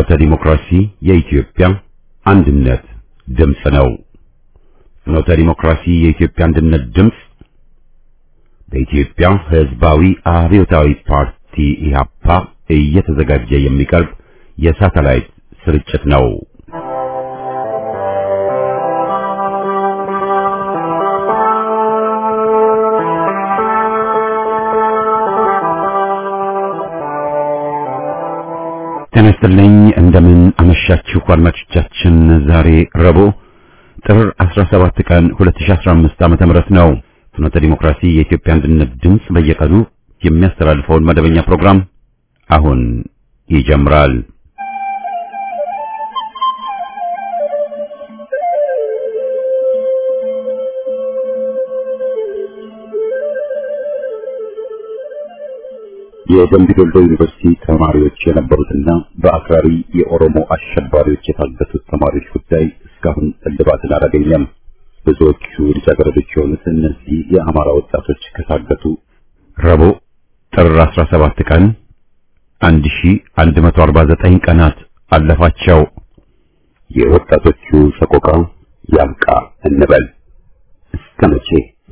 ፍኖተ ዲሞክራሲ የኢትዮጵያ አንድነት ድምፅ ነው። ፍኖተ ዲሞክራሲ የኢትዮጵያ አንድነት ድምፅ በኢትዮጵያ ሕዝባዊ አብዮታዊ ፓርቲ ኢህአፓ እየተዘጋጀ የሚቀርብ የሳተላይት ስርጭት ነው። ጤና ይስጥልኝ። እንደምን አመሻችሁ አድማጮቻችን። ዛሬ ረቡዕ ጥር 17 ቀን 2015 ዓመተ ምህረት ነው። ፍኖተ ዲሞክራሲ የኢትዮጵያ አንድነት ድምፅ በየቀኑ የሚያስተላልፈውን መደበኛ ፕሮግራም አሁን ይጀምራል። የደምቢ ዶሎ ዩኒቨርሲቲ ተማሪዎች የነበሩትና በአክራሪ የኦሮሞ አሸባሪዎች የታገቱት ተማሪዎች ጉዳይ እስካሁን እልባትን አላገኘም። ብዙዎቹ ልጃገረዶች የሆኑት እነዚህ የአማራ ወጣቶች ከታገቱ ረቡዕ ጥር 17 ቀን 1149 ቀናት አለፋቸው። የወጣቶቹ ሰቆቃ ያብቃ እንበል እስከ መቼ?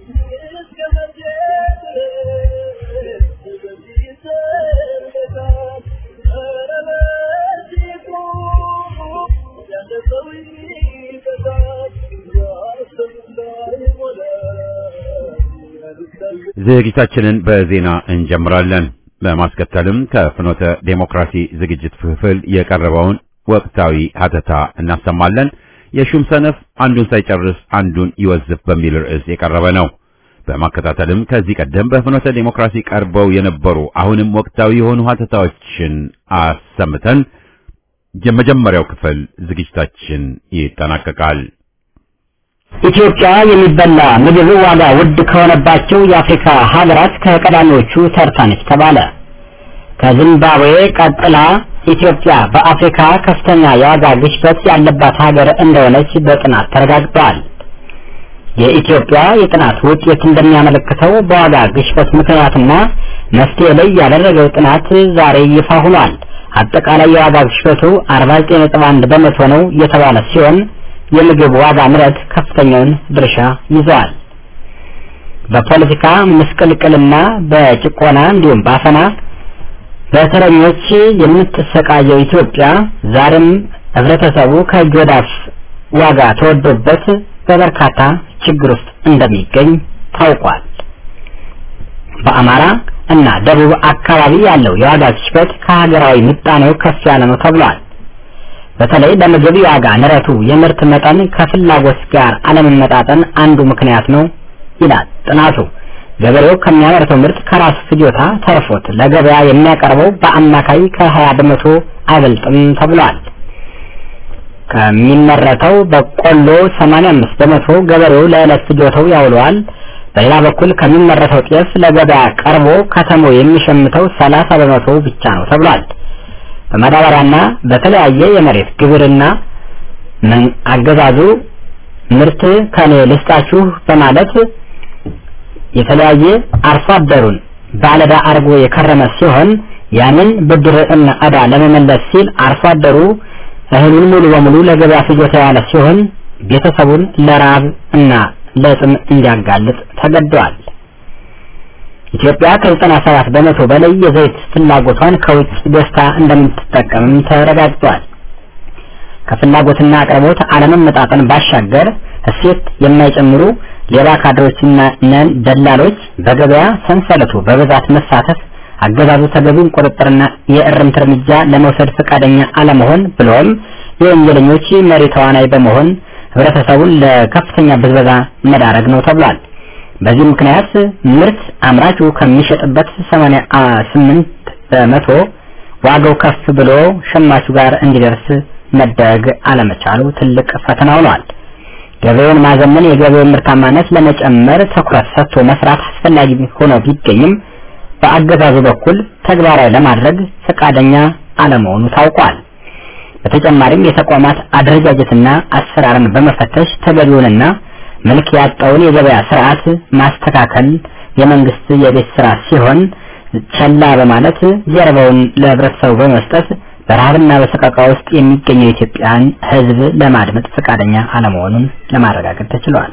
ዝግጅታችንን በዜና እንጀምራለን። በማስከተልም ከፍኖተ ዴሞክራሲ ዝግጅት ክፍል የቀረበውን ወቅታዊ ሀተታ እናሰማለን። የሹም ሰነፍ አንዱን ሳይጨርስ አንዱን ይወዝፍ በሚል ርዕስ የቀረበ ነው። በማከታተልም ከዚህ ቀደም በፍኖተ ዴሞክራሲ ቀርበው የነበሩ አሁንም ወቅታዊ የሆኑ ሀተታዎችን አሰምተን የመጀመሪያው ክፍል ዝግጅታችን ይጠናቀቃል። ኢትዮጵያ የሚበላ ምግብ ዋጋ ውድ ከሆነባቸው የአፍሪካ ሀገራት ከቀዳሚዎቹ ተርታ ነች ተባለ። ከዚምባብዌ ቀጥላ ኢትዮጵያ በአፍሪካ ከፍተኛ የዋጋ ግሽበት ያለባት ሀገር እንደሆነች በጥናት ተረጋግጧል። የኢትዮጵያ የጥናት ውጤት እንደሚያመለክተው በዋጋ ግሽበት ምክንያትና መፍትሄ ላይ ያደረገው ጥናት ዛሬ ይፋ ሆኗል። አጠቃላይ የዋጋ ግሽበቱ 49.1 በመቶ ነው የተባለ ሲሆን የምግብ ዋጋ ንረት ከፍተኛውን ድርሻ ይዘዋል። በፖለቲካ ምስቅልቅልና በጭቆና እንዲሁም በአፈና በተረኞች የምትሰቃየው ኢትዮጵያ ዛሬም ህብረተሰቡ ከእጅ ወደ አፍ ዋጋ ተወዶበት በበርካታ ችግር ውስጥ እንደሚገኝ ታውቋል። በአማራ እና ደቡብ አካባቢ ያለው የዋጋ ግሽበት ከሀገራዊ ምጣኔው ከፍ ያለ ነው ተብሏል። በተለይ ለምግብ የዋጋ ንረቱ የምርት መጠን ከፍላጎት ጋር አለመመጣጠን አንዱ ምክንያት ነው ይላል ጥናቱ። ገበሬው ከሚያመርተው ምርት ከራሱ ፍጆታ ተርፎት ለገበያ የሚያቀርበው በአማካይ ከ20 በመቶ አይበልጥም ተብሏል። ከሚመረተው በቆሎ 85 በመቶ ገበሬው ለዕለት ፍጆታው ያውለዋል። በሌላ በኩል ከሚመረተው ጤፍ ለገበያ ቀርቦ ከተማው የሚሸምተው 30 በመቶ ብቻ ነው ተብሏል። በማዳበሪያና በተለያየ የመሬት ግብርና አገዛዙ ምርት ከኔ ልስጣችሁ በማለት የተለያየ አርሶ አደሩን ባለዕዳ አድርጎ የከረመ ሲሆን ያንን ብድር እና ዕዳ ለመመለስ ሲል አርሶ አደሩ እህሉን ሙሉ በሙሉ ለገበያ ፍጆታ ያለ ሲሆን ቤተሰቡን ለራብ እና ለጥም እንዲያጋልጥ ተገደዋል። ኢትዮጵያ ከ97 በመቶ በላይ የዘይት ፍላጎቷን ከውጭ ገዝታ እንደምትጠቀምም ተረጋግጧል። ከፍላጎትና አቅርቦት አለመመጣጠን ባሻገር እሴት የማይጨምሩ ሌባ ካድሬዎችና ነን ደላሎች በገበያ ሰንሰለቱ በብዛት መሳተፍ አገዛዙ ተገቢውን ቁጥጥርና የእርምት እርምጃ ለመውሰድ ፈቃደኛ አለመሆን ብሎም የወንጀለኞች መሪ ተዋናይ በመሆን ህብረተሰቡን ለከፍተኛ ብዝበዛ መዳረግ ነው ተብሏል። በዚህ ምክንያት ምርት አምራቹ ከሚሸጥበት 88 በመቶ ዋጋው ከፍ ብሎ ሸማቹ ጋር እንዲደርስ መደረግ አለመቻሉ ትልቅ ፈተና ሆኗል። ገበያውን ማዘመን የገበያውን ምርታማነት ለመጨመር ትኩረት ሰጥቶ መስራት አስፈላጊ ሆኖ ቢገኝም በአገዛዙ በኩል ተግባራዊ ለማድረግ ፈቃደኛ አለመሆኑ ታውቋል። በተጨማሪም የተቋማት አደረጃጀትና አሰራርን በመፈተሽ ተገቢውንና መልክ ያጣውን የገበያ ስርዓት ማስተካከል የመንግስት የቤት ስራ ሲሆን ቸላ በማለት ጀርባውን ለህብረተሰቡ በመስጠት በረሃብና በሰቀቃ ውስጥ የሚገኘው የኢትዮጵያን ሕዝብ ለማድመጥ ፈቃደኛ አለመሆኑን ለማረጋገጥ ተችሏል።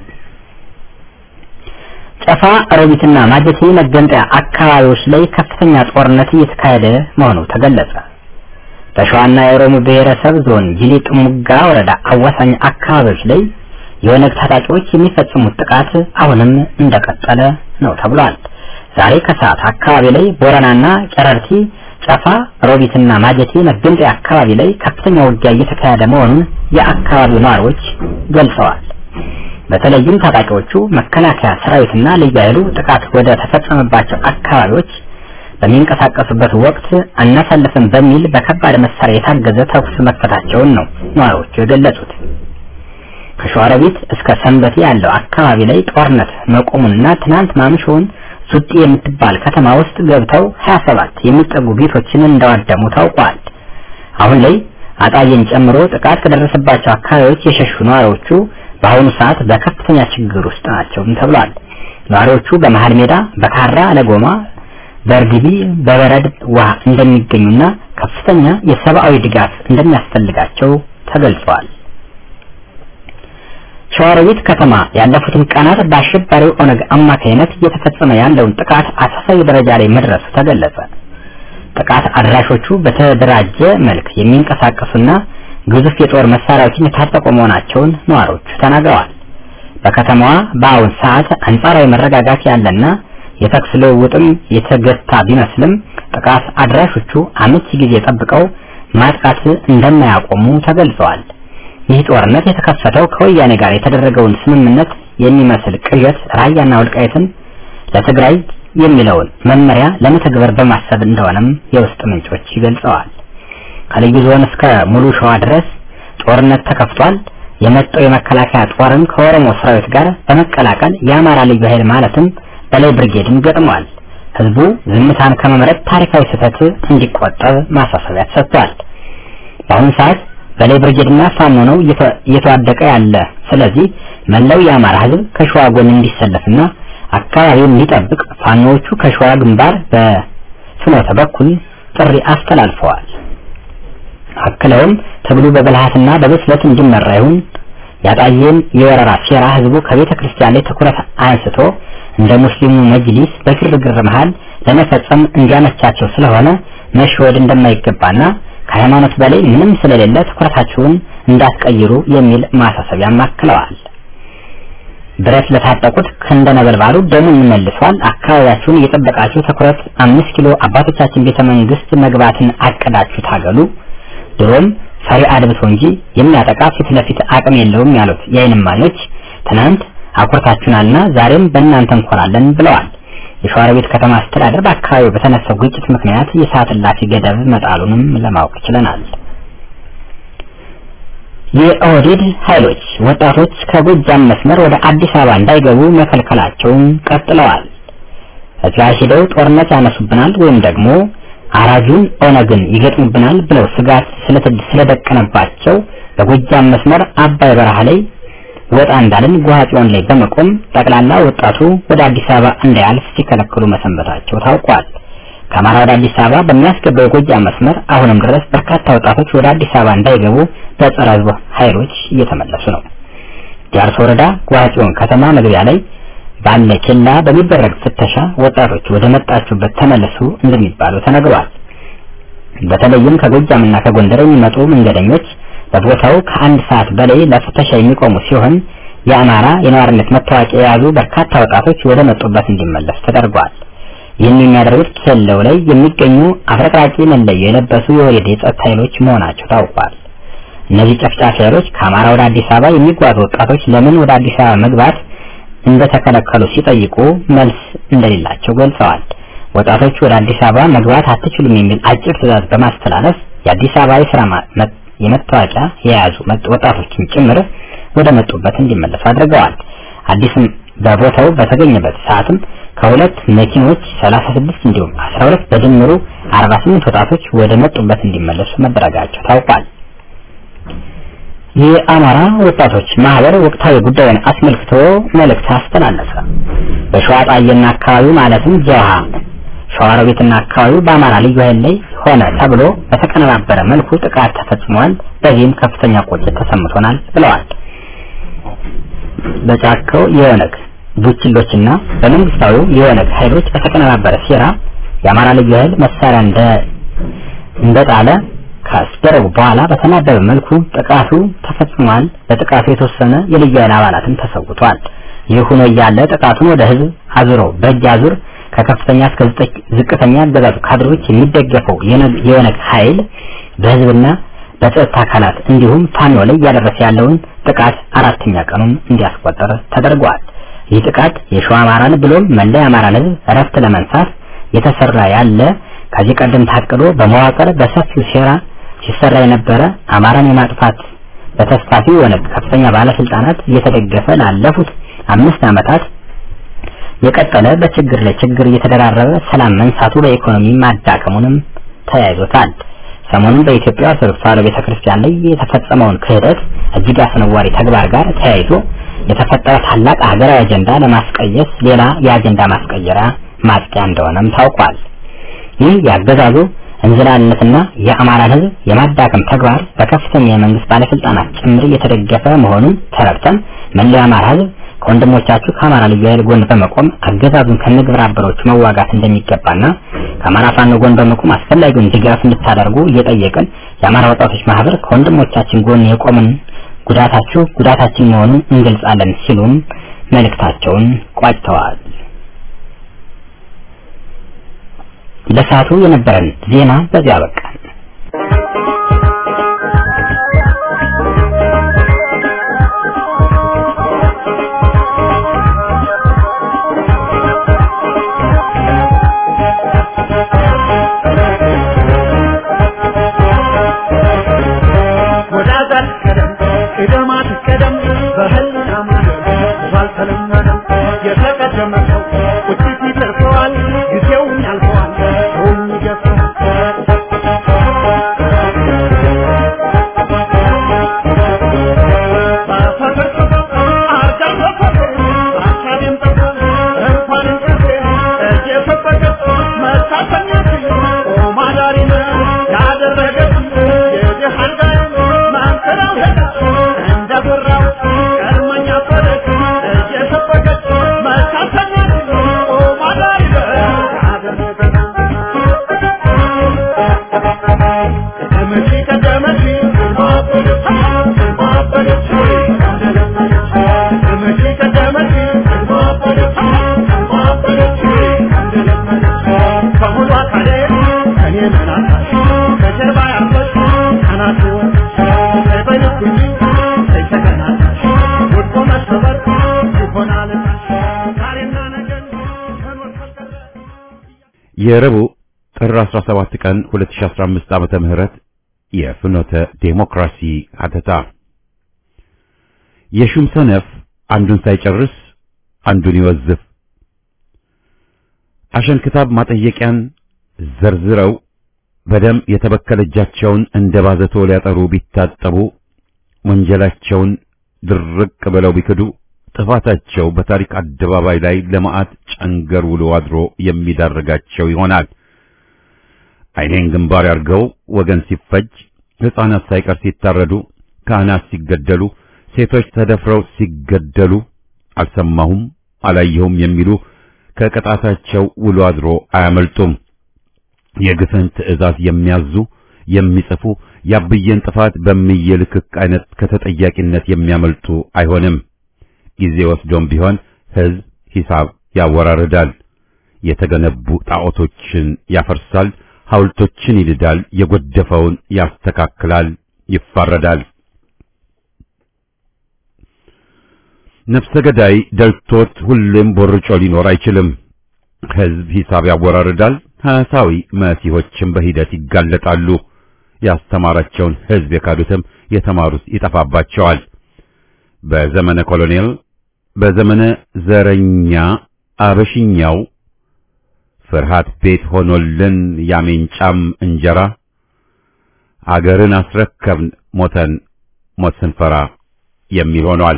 ጨፋ፣ ሮቢትና ማጀቴ መገንጠያ አካባቢዎች ላይ ከፍተኛ ጦርነት እየተካሄደ መሆኑ ተገለጸ። በሸዋና የኦሮሞ ብሔረሰብ ዞን ጂሌ ጥሙጋ ወረዳ አዋሳኝ አካባቢዎች ላይ የኦነግ ታጣቂዎች የሚፈጽሙት ጥቃት አሁንም እንደቀጠለ ነው ተብሏል። ዛሬ ከሰዓት አካባቢ ላይ ቦረናና ጨረርቲ፣ ጨፋ፣ ሮቢትና ማጀቴ መገንጠያ አካባቢ ላይ ከፍተኛ ውጊያ እየተካሄደ መሆኑን የአካባቢው ነዋሪዎች ገልጸዋል። በተለይም ታጣቂዎቹ መከላከያ ሰራዊትና ልዩ ኃይሉ ጥቃት ወደ ተፈጸመባቸው አካባቢዎች በሚንቀሳቀሱበት ወቅት አናሳልፍም በሚል በከባድ መሳሪያ የታገዘ ተኩስ መክፈታቸውን ነው ነዋሪዎቹ የገለጹት። ከሸዋሮቢት እስከ ሰንበቴ ያለው አካባቢ ላይ ጦርነት መቆሙንና ትናንት ማምሻውን ዙጤ የምትባል ከተማ ውስጥ ገብተው 27 የሚጠጉ ቤቶችን እንዳዋደሙ ታውቋል። አሁን ላይ አጣዬን ጨምሮ ጥቃት ከደረሰባቸው አካባቢዎች የሸሹ ነዋሪዎቹ በአሁኑ ሰዓት በከፍተኛ ችግር ውስጥ ናቸው ተብሏል። ነዋሪዎቹ በመሃል ሜዳ፣ በካራ ለጎማ፣ በእርግቢ፣ በበረድ ውሃ እንደሚገኙና ከፍተኛ የሰብአዊ ድጋፍ እንደሚያስፈልጋቸው ተገልጿል። ሸዋሮቢት ከተማ ያለፉትን ቀናት በአሸባሪው ኦነግ አማካይነት እየተፈጸመ ያለውን ጥቃት አሳሳቢ ደረጃ ላይ መድረሱ ተገለጸ። ጥቃት አድራሾቹ በተደራጀ መልክ የሚንቀሳቀሱና ግዙፍ የጦር መሳሪያዎችን የታጠቁ መሆናቸውን ነዋሪዎቹ ተናግረዋል። በከተማዋ በአሁን ሰዓት አንጻራዊ መረጋጋት ያለና የተኩስ ልውውጥም የተገታ ቢመስልም ጥቃት አድራሾቹ አመቺ ጊዜ ጠብቀው ማጥቃት እንደማያቆሙ ተገልጸዋል። ይህ ጦርነት የተከፈተው ከወያኔ ጋር የተደረገውን ስምምነት የሚመስል ቅዠት ራያና ወልቃይትን ለትግራይ የሚለውን መመሪያ ለመተግበር በማሰብ እንደሆነም የውስጥ ምንጮች ይገልጸዋል። ከልዩ ዞን እስከ ሙሉ ሸዋ ድረስ ጦርነት ተከፍቷል። የመጣው የመከላከያ ጦርም ከኦሮሞ ሰራዊት ጋር በመቀላቀል የአማራ ልዩ ኃይል ማለትም በላይ ብርጌድን ገጥሟል። ህዝቡ ዝምታን ከመምረጥ ታሪካዊ ስህተት እንዲቆጠብ ማሳሰቢያ ተሰጥቷል። በአሁኑ ሰዓት በላይ ብርጌድና ፋኖ ነው እየተዋደቀ ያለ። ስለዚህ መላው የአማራ ህዝብ ከሸዋ ጎን እንዲሰለፍና አካባቢውን እንዲጠብቅ ፋኖዎቹ ከሸዋ ግንባር በፍኖተ በኩል ጥሪ አስተላልፈዋል። አክለውም ትግሉ በብልሃትና በብስለት እንዲመራ ይሁን ያጣየን የወረራ ሴራ ህዝቡ ከቤተ ክርስቲያን ላይ ትኩረት አንስቶ እንደ ሙስሊሙ መጅሊስ በግርግር መሃል ለመፈጸም እንዲያመቻቸው ስለሆነ መሸወድ እንደማይገባና ከሃይማኖት በላይ ምንም ስለሌለ ትኩረታችሁን እንዳትቀይሩ የሚል ማሳሰቢያም አክለዋል። ብረት ለታጠቁት ክንደ ነበልባሉ ደሙን መልሷል። አካባቢያችሁን እየጠበቃችሁ ትኩረት አምስት ኪሎ አባቶቻችን ቤተ መንግስት መግባትን አቅዳችሁ ታገሉ። ድሮም ፈሪ አድብቶ እንጂ የሚያጠቃ ፊት ለፊት አቅም የለውም ያሉት የዓይን እማኞች ትናንት አኩርታችሁናልና ዛሬም በእናንተ እንኮራለን ብለዋል። የሸዋሮቢት ከተማ አስተዳደር በአካባቢው በተነሳው ግጭት ምክንያት የሰዓት እላፊ ገደብ መጣሉንም ለማወቅ ችለናል። የኦህዴድ ኃይሎች ወጣቶች ከጎጃም መስመር ወደ አዲስ አበባ እንዳይገቡ መከልከላቸውን ቀጥለዋል። እዚያ ሄደው ጦርነት ያነሱብናል ወይም ደግሞ አራጁን ኦነግን ይገጥሙብናል ብለው ስጋት ስለደቀነባቸው በጎጃም መስመር አባይ በረሃ ላይ ወጣ እንዳልን ጉሃጽዮን ላይ በመቆም ጠቅላላ ወጣቱ ወደ አዲስ አበባ እንዳያልፍ ሲከለክሉ መሰንበታቸው ታውቋል። ከአማራ ወደ አዲስ አበባ በሚያስገባው የጎጃም መስመር አሁንም ድረስ በርካታ ወጣቶች ወደ አዲስ አበባ እንዳይገቡ በጸረ ሕዝብ ኃይሎች እየተመለሱ ነው። ጃርሶ ወረዳ ጉሃጽዮን ከተማ መግቢያ ላይ ባለ ኬላ በሚደረግ ፍተሻ ወጣቶች ወደ መጣችሁበት ተመለሱ እንደሚባሉ ተነግሯል። በተለይም ከጎጃምና ከጎንደር የሚመጡ መንገደኞች በቦታው ከአንድ ሰዓት በላይ ለፍተሻ የሚቆሙ ሲሆን የአማራ የነዋሪነት መታወቂያ የያዙ በርካታ ወጣቶች ወደ መጡበት እንዲመለሱ ተደርጓል። ይህን የሚያደርጉት ኬላው ላይ የሚገኙ አፍረቅራቂ መለዮ የለበሱ የወሬድ የጸጥታ ኃይሎች መሆናቸው ታውቋል። እነዚህ ጨፍጫፊ ኃይሎች ከአማራ ወደ አዲስ አበባ የሚጓዙ ወጣቶች ለምን ወደ አዲስ አበባ መግባት እንደተከለከሉ ሲጠይቁ መልስ እንደሌላቸው ገልጸዋል። ወጣቶቹ ወደ አዲስ አበባ መግባት አትችሉም የሚል አጭር ትዕዛዝ በማስተላለፍ የአዲስ አበባ የስራ የመታወቂያ የያዙ ወጣቶችን ጭምር ወደ መጡበት እንዲመለሱ አድርገዋል። አዲስም በቦታው በተገኘበት ሰዓትም ከሁለት መኪኖች 36 እንዲሁም 12 በድምሩ 48 ወጣቶች ወደ መጡበት እንዲመለሱ መደረጋቸው ታውቋል። የአማራ ወጣቶች ማህበር ወቅታዊ ጉዳዩን አስመልክቶ መልእክት አስተላለፈ። በሸዋ ጣይና አካባቢው ማለትም ጀውሃ ሸዋሮቢትና አካባቢው በአማራ ልዩ ኃይል ላይ ሆነ ተብሎ በተቀነባበረ መልኩ ጥቃት ተፈጽሟል። በዚህም ከፍተኛ ቁጭት ተሰምቶናል ብለዋል። በጫካው የኦነግ ቡችሎችና በመንግስታዊው የኦነግ ኃይሎች በተቀነባበረ ሴራ የአማራ ልዩ ኃይል መሳሪያ እንደ እንደጣለ ካስደረጉ በኋላ በተናበበ መልኩ ጥቃቱ ተፈጽሟል። በጥቃቱ የተወሰነ የልዩ ኃይል አባላትም ተሰውቷል። ይህ ሆኖ እያለ ጥቃቱን ወደ ህዝብ አዙረው በእጅ አዙር ከከፍተኛ እስከ ዝቅተኛ አገዛዙ ካድሮች የሚደገፈው የኦነግ ኃይል በህዝብና በጸጥታ አካላት እንዲሁም ፋኖ ላይ እያደረሰ ያለውን ጥቃት አራተኛ ቀኑን እንዲያስቆጠር ተደርጓል። ይህ ጥቃት የሸዋ አማራን ብሎም መላ የአማራን ህዝብ እረፍት ለመንሳት የተሰራ ያለ ከዚህ ቀደም ታቅዶ በመዋቅር በሰፊው ሴራ ሲሰራ የነበረ አማራን የማጥፋት በተስፋፊ ኦነግ ከፍተኛ ባለስልጣናት እየተደገፈ ላለፉት አምስት ዓመታት የቀጠለ በችግር ላይ ችግር እየተደራረበ ሰላም መንሳቱ በኢኮኖሚ ማዳከሙንም ተያይዞታል። ሰሞኑን በኢትዮጵያ ኦርቶዶክስ ተዋሕዶ ቤተክርስቲያን ላይ የተፈጸመውን ክህደት እጅግ አስነዋሪ ተግባር ጋር ተያይዞ የተፈጠረ ታላቅ ሀገራዊ አጀንዳ ለማስቀየስ ሌላ የአጀንዳ ማስቀየሪያ ማጥቂያ እንደሆነም ታውቋል። ይህ የአገዛዙ እንዝላልነትና የአማራን ህዝብ የማዳከም ተግባር በከፍተኛ የመንግስት ባለስልጣናት ጭምር እየተደገፈ መሆኑን ተረድተን መላው የአማራ ህዝብ ከወንድሞቻችሁ ከአማራ ልዩ ኃይል ጎን በመቆም አገዛዙን ከነግብረ አበሮቹ መዋጋት እንደሚገባና ከአማራ ፋኖ ጎን በመቆም አስፈላጊውን ድጋፍ እንድታደርጉ እየጠየቅን የአማራ ወጣቶች ማህበር ከወንድሞቻችን ጎን የቆምን ጉዳታችሁ ጉዳታችን መሆኑን እንገልጻለን ሲሉም መልእክታቸውን ቋጭተዋል። ለሰዓቱ የነበረን ዜና በዚያ በቃ። የረቡዕ ጥር 17 ቀን 2015 ዓመተ ምህረት የፍኖተ ዴሞክራሲ ሀተታ የሹም ሰነፍ አንዱን ሳይጨርስ አንዱን ይወዝፍ። አሸንክታብ ማጠየቂያን ዘርዝረው በደም የተበከለ እጃቸውን እንደ ባዘቶ ሊያጠሩ ቢታጠቡ ወንጀላቸውን ድርቅ ብለው ቢክዱ ጥፋታቸው በታሪክ አደባባይ ላይ ለመዓት ጨንገር ውሎ አድሮ የሚዳርጋቸው ይሆናል። ዓይኔን ግንባር ያርገው ወገን ሲፈጅ፣ ሕፃናት ሳይቀር ሲታረዱ፣ ካህናት ሲገደሉ፣ ሴቶች ተደፍረው ሲገደሉ አልሰማሁም አላየሁም የሚሉ ከቅጣታቸው ውሎ አድሮ አያመልጡም። የግፍን ትዕዛዝ የሚያዙ የሚጽፉ ያብዬን ጥፋት በሚየ ልክክ አይነት ከተጠያቂነት የሚያመልጡ አይሆንም። ጊዜ ወስዶም ቢሆን ሕዝብ ሂሳብ ያወራርዳል። የተገነቡ ጣዖቶችን ያፈርሳል፣ ሐውልቶችን ይልዳል፣ የጎደፈውን ያስተካክላል፣ ይፋረዳል። ነፍሰ ገዳይ ደልቶት ሁሌም ቦርጮ ሊኖር አይችልም። ሕዝብ ሂሳብ ያወራርዳል። ሐሳዊ መሲሆችም በሂደት ይጋለጣሉ። ያስተማራቸውን ሕዝብ የካዱትም የተማሩት ይጠፋባቸዋል። በዘመነ ኮሎኔል በዘመነ ዘረኛ አበሽኛው ፍርሃት ቤት ሆኖልን ያሜንጫም እንጀራ አገርን አስረከብን ሞተን ሞት ስንፈራ የሚል ሆኗል።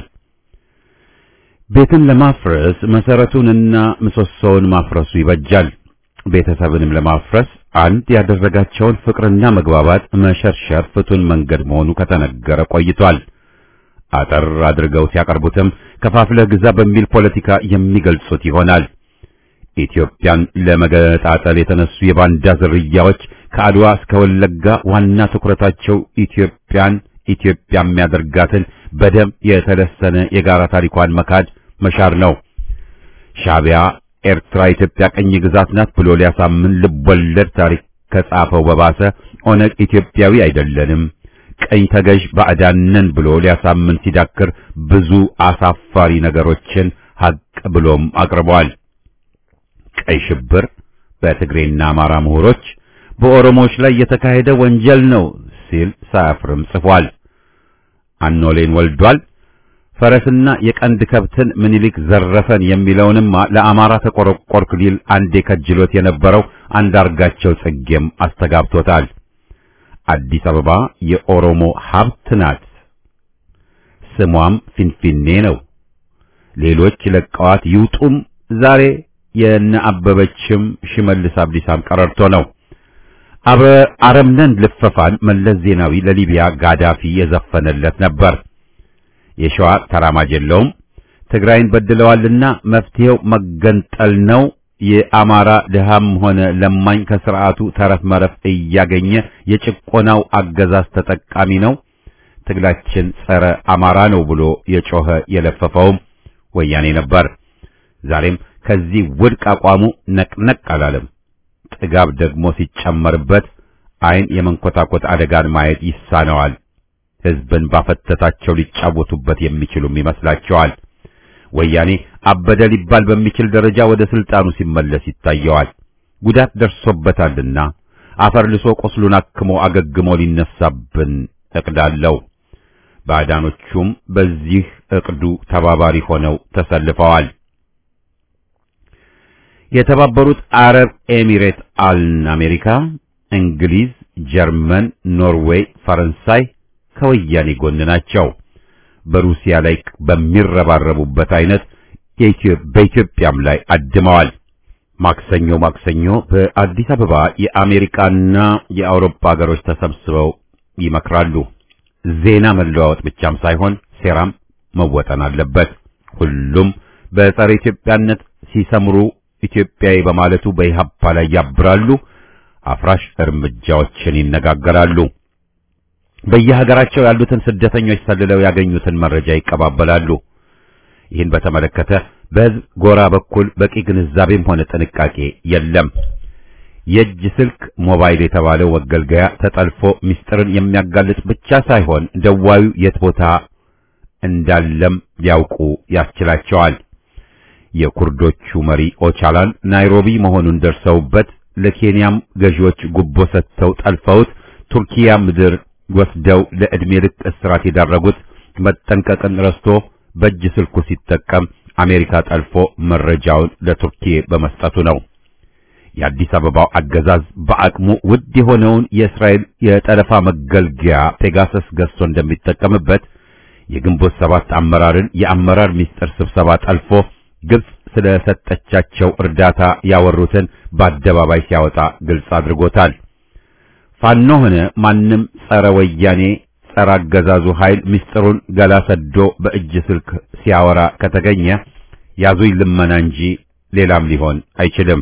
ቤትን ለማፍረስ መሰረቱንና ምሰሶውን ማፍረሱ ይበጃል። ቤተሰብንም ለማፍረስ አንድ ያደረጋቸውን ፍቅርና መግባባት መሸርሸር ፍቱን መንገድ መሆኑ ከተነገረ ቆይቷል። አጠር አድርገው ሲያቀርቡትም ከፋፍለህ ግዛ በሚል ፖለቲካ የሚገልጹት ይሆናል። ኢትዮጵያን ለመገጣጠል የተነሱ የባንዳ ዝርያዎች ከአድዋ እስከ ወለጋ ዋና ትኩረታቸው ኢትዮጵያን ኢትዮጵያ የሚያደርጋትን በደም የተለሰነ የጋራ ታሪኳን መካድ መሻር ነው። ሻዕቢያ ኤርትራ ኢትዮጵያ ቀኝ ግዛት ናት ብሎ ሊያሳምን ልቦለድ ታሪክ ከጻፈው በባሰ ኦነግ ኢትዮጵያዊ አይደለንም ቀኝ ተገዥ ባዕዳንን ብሎ ሊያሳምን ሲዳክር ብዙ አሳፋሪ ነገሮችን ሀቅ ብሎም አቅርቧል። ቀይ ሽብር በትግሬና አማራ ምሁሮች በኦሮሞዎች ላይ የተካሄደ ወንጀል ነው ሲል ሳያፍርም ጽፏል። አኖሌን ወልዷል። ፈረስና የቀንድ ከብትን ምኒልክ ዘረፈን የሚለውንማ ለአማራ ተቆረቆርክ ሊል አንዴ ከጅሎት የነበረው አንዳርጋቸው ጽጌም አስተጋብቶታል። አዲስ አበባ የኦሮሞ ሀብት ናት፣ ስሟም ፊንፊኔ ነው። ሌሎች ለቀዋት ይውጡም ዛሬ የነ አበበችም ሽመልስ አብዲሳም ቀረርቶ ነው። አበ አረምነን ልፈፋን መለስ ዜናዊ ለሊቢያ ጋዳፊ የዘፈነለት ነበር። የሸዋ ተራማጅ የለውም። ትግራይን በድለዋልና መፍትሄው መገንጠል ነው። የአማራ ድሃም ሆነ ለማኝ ከስርዓቱ ተረፍ መረፍ እያገኘ የጭቆናው አገዛዝ ተጠቃሚ ነው። ትግላችን ጸረ አማራ ነው ብሎ የጮኸ የለፈፈውም ወያኔ ነበር። ዛሬም ከዚህ ውድቅ አቋሙ ነቅነቅ አላለም። ጥጋብ ደግሞ ሲጨመርበት ዓይን የመንኮታኮት አደጋን ማየት ይሳነዋል። ሕዝብን ባፈተታቸው ሊጫወቱበት የሚችሉም ይመስላቸዋል። ወያኔ አበደ ሊባል በሚችል ደረጃ ወደ ስልጣኑ ሲመለስ ይታየዋል። ጉዳት ደርሶበታልና አፈር ልሶ ቁስሉን አክሞ አገግሞ ሊነሳብን እቅዳለው። ባዕዳኖቹም በዚህ እቅዱ ተባባሪ ሆነው ተሰልፈዋል። የተባበሩት አረብ ኤሚሬት አልን አሜሪካ፣ እንግሊዝ፣ ጀርመን፣ ኖርዌይ፣ ፈረንሳይ ከወያኔ ጎን ናቸው። በሩሲያ ላይ በሚረባረቡበት አይነት በኢትዮጵያም ላይ አድመዋል። ማክሰኞ ማክሰኞ በአዲስ አበባ የአሜሪካና የአውሮፓ ሀገሮች ተሰብስበው ይመክራሉ። ዜና መለዋወጥ ብቻም ሳይሆን ሴራም መወጠን አለበት። ሁሉም በጸረ ኢትዮጵያነት ሲሰምሩ ኢትዮጵያዊ በማለቱ በኢህአፓ ላይ ያብራሉ። አፍራሽ እርምጃዎችን ይነጋገራሉ። በየሀገራቸው ያሉትን ስደተኞች ሰልለው ያገኙትን መረጃ ይቀባበላሉ። ይህን በተመለከተ በሕዝብ ጎራ በኩል በቂ ግንዛቤም ሆነ ጥንቃቄ የለም። የእጅ ስልክ ሞባይል የተባለው መገልገያ ተጠልፎ ምስጢርን የሚያጋልጥ ብቻ ሳይሆን ደዋዩ የት ቦታ እንዳለም ሊያውቁ ያስችላቸዋል። የኩርዶቹ መሪ ኦቻላን ናይሮቢ መሆኑን ደርሰውበት ለኬንያም ገዢዎች ጉቦ ሰጥተው ጠልፈውት ቱርኪያ ምድር ወስደው ለዕድሜ ልክ እስራት የዳረጉት መጠንቀቅን ረስቶ በእጅ ስልኩ ሲጠቀም አሜሪካ ጠልፎ መረጃውን ለቱርኪ በመስጠቱ ነው። የአዲስ አበባው አገዛዝ በአቅሙ ውድ የሆነውን የእስራኤል የጠለፋ መገልገያ ፔጋሰስ ገዝቶ እንደሚጠቀምበት የግንቦት ሰባት አመራርን የአመራር ሚስጥር ስብሰባ ጠልፎ ግብጽ ስለሰጠቻቸው እርዳታ ያወሩትን በአደባባይ ሲያወጣ ግልጽ አድርጎታል። ፋኖ ሆነ ማንም ጸረ ወያኔ ጸረ አገዛዙ ኃይል ምስጢሩን ገላ ሰዶ በእጅ ስልክ ሲያወራ ከተገኘ ያዙኝ ልመና እንጂ ሌላም ሊሆን አይችልም።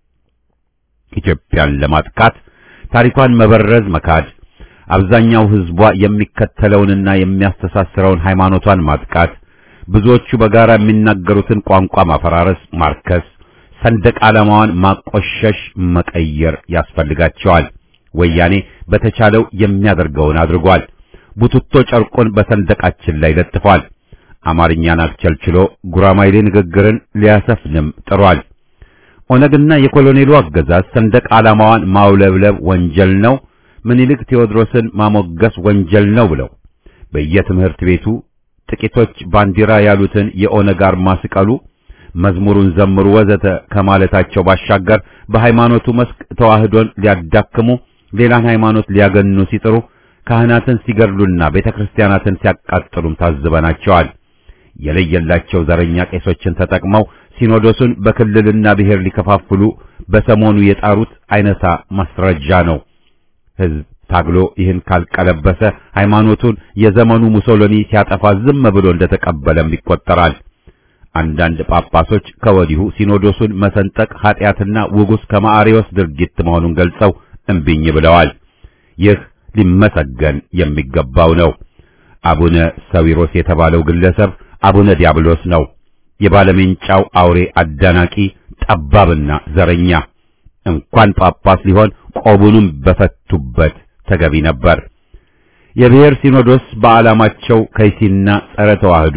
ኢትዮጵያን ለማጥቃት ታሪኳን መበረዝ መካድ፣ አብዛኛው ሕዝቧ የሚከተለውንና የሚያስተሳስረውን ሃይማኖቷን ማጥቃት፣ ብዙዎቹ በጋራ የሚናገሩትን ቋንቋ ማፈራረስ፣ ማርከስ፣ ሰንደቅ ዓላማዋን ማቆሸሽ፣ መቀየር ያስፈልጋቸዋል። ወያኔ በተቻለው የሚያደርገውን አድርጓል። ቡትቶ ጨርቁን በሰንደቃችን ላይ ለጥፏል። አማርኛን አስቸልችሎ ጉራማይሌ ንግግርን ሊያሰፍንም ጥሯል። ኦነግና የኮሎኔሉ አገዛዝ ሰንደቅ ዓላማዋን ማውለብለብ ወንጀል ነው፣ ምኒልክ ቴዎድሮስን ማሞገስ ወንጀል ነው ብለው በየትምህርት ቤቱ ጥቂቶች ባንዲራ ያሉትን የኦነግ አርማ ስቀሉ፣ መዝሙሩን ዘምሩ፣ ወዘተ ከማለታቸው ባሻገር በሃይማኖቱ መስክ ተዋህዶን ሊያዳክሙ ሌላን ሃይማኖት ሊያገኑ ሲጥሩ ካህናትን ሲገድሉና ቤተክርስቲያናትን ሲያቃጥሉም ታዝበናቸዋል። የለየላቸው ዘረኛ ቄሶችን ተጠቅመው ሲኖዶሱን በክልልና ብሔር ሊከፋፍሉ በሰሞኑ የጣሩት አይነታ ማስረጃ ነው። ሕዝብ ታግሎ ይህን ካልቀለበሰ ሃይማኖቱን የዘመኑ ሙሶሎኒ ሲያጠፋ ዝም ብሎ እንደተቀበለም ይቆጠራል። አንዳንድ ጳጳሶች ከወዲሁ ሲኖዶሱን መሰንጠቅ ኃጢአትና ውጉስ ከማዕሪዎስ ድርጊት መሆኑን ገልጸው እምቢኝ ብለዋል። ይህ ሊመሰገን የሚገባው ነው። አቡነ ሰዊሮስ የተባለው ግለሰብ አቡነ ዲያብሎስ ነው። የባለሜንጫው አውሬ አዳናቂ ጠባብና ዘረኛ እንኳን ጳጳስ ሊሆን ቆቡንም በፈቱበት ተገቢ ነበር። የብሔር ሲኖዶስ በዓላማቸው ከይሲና ጸረ ተዋህዶ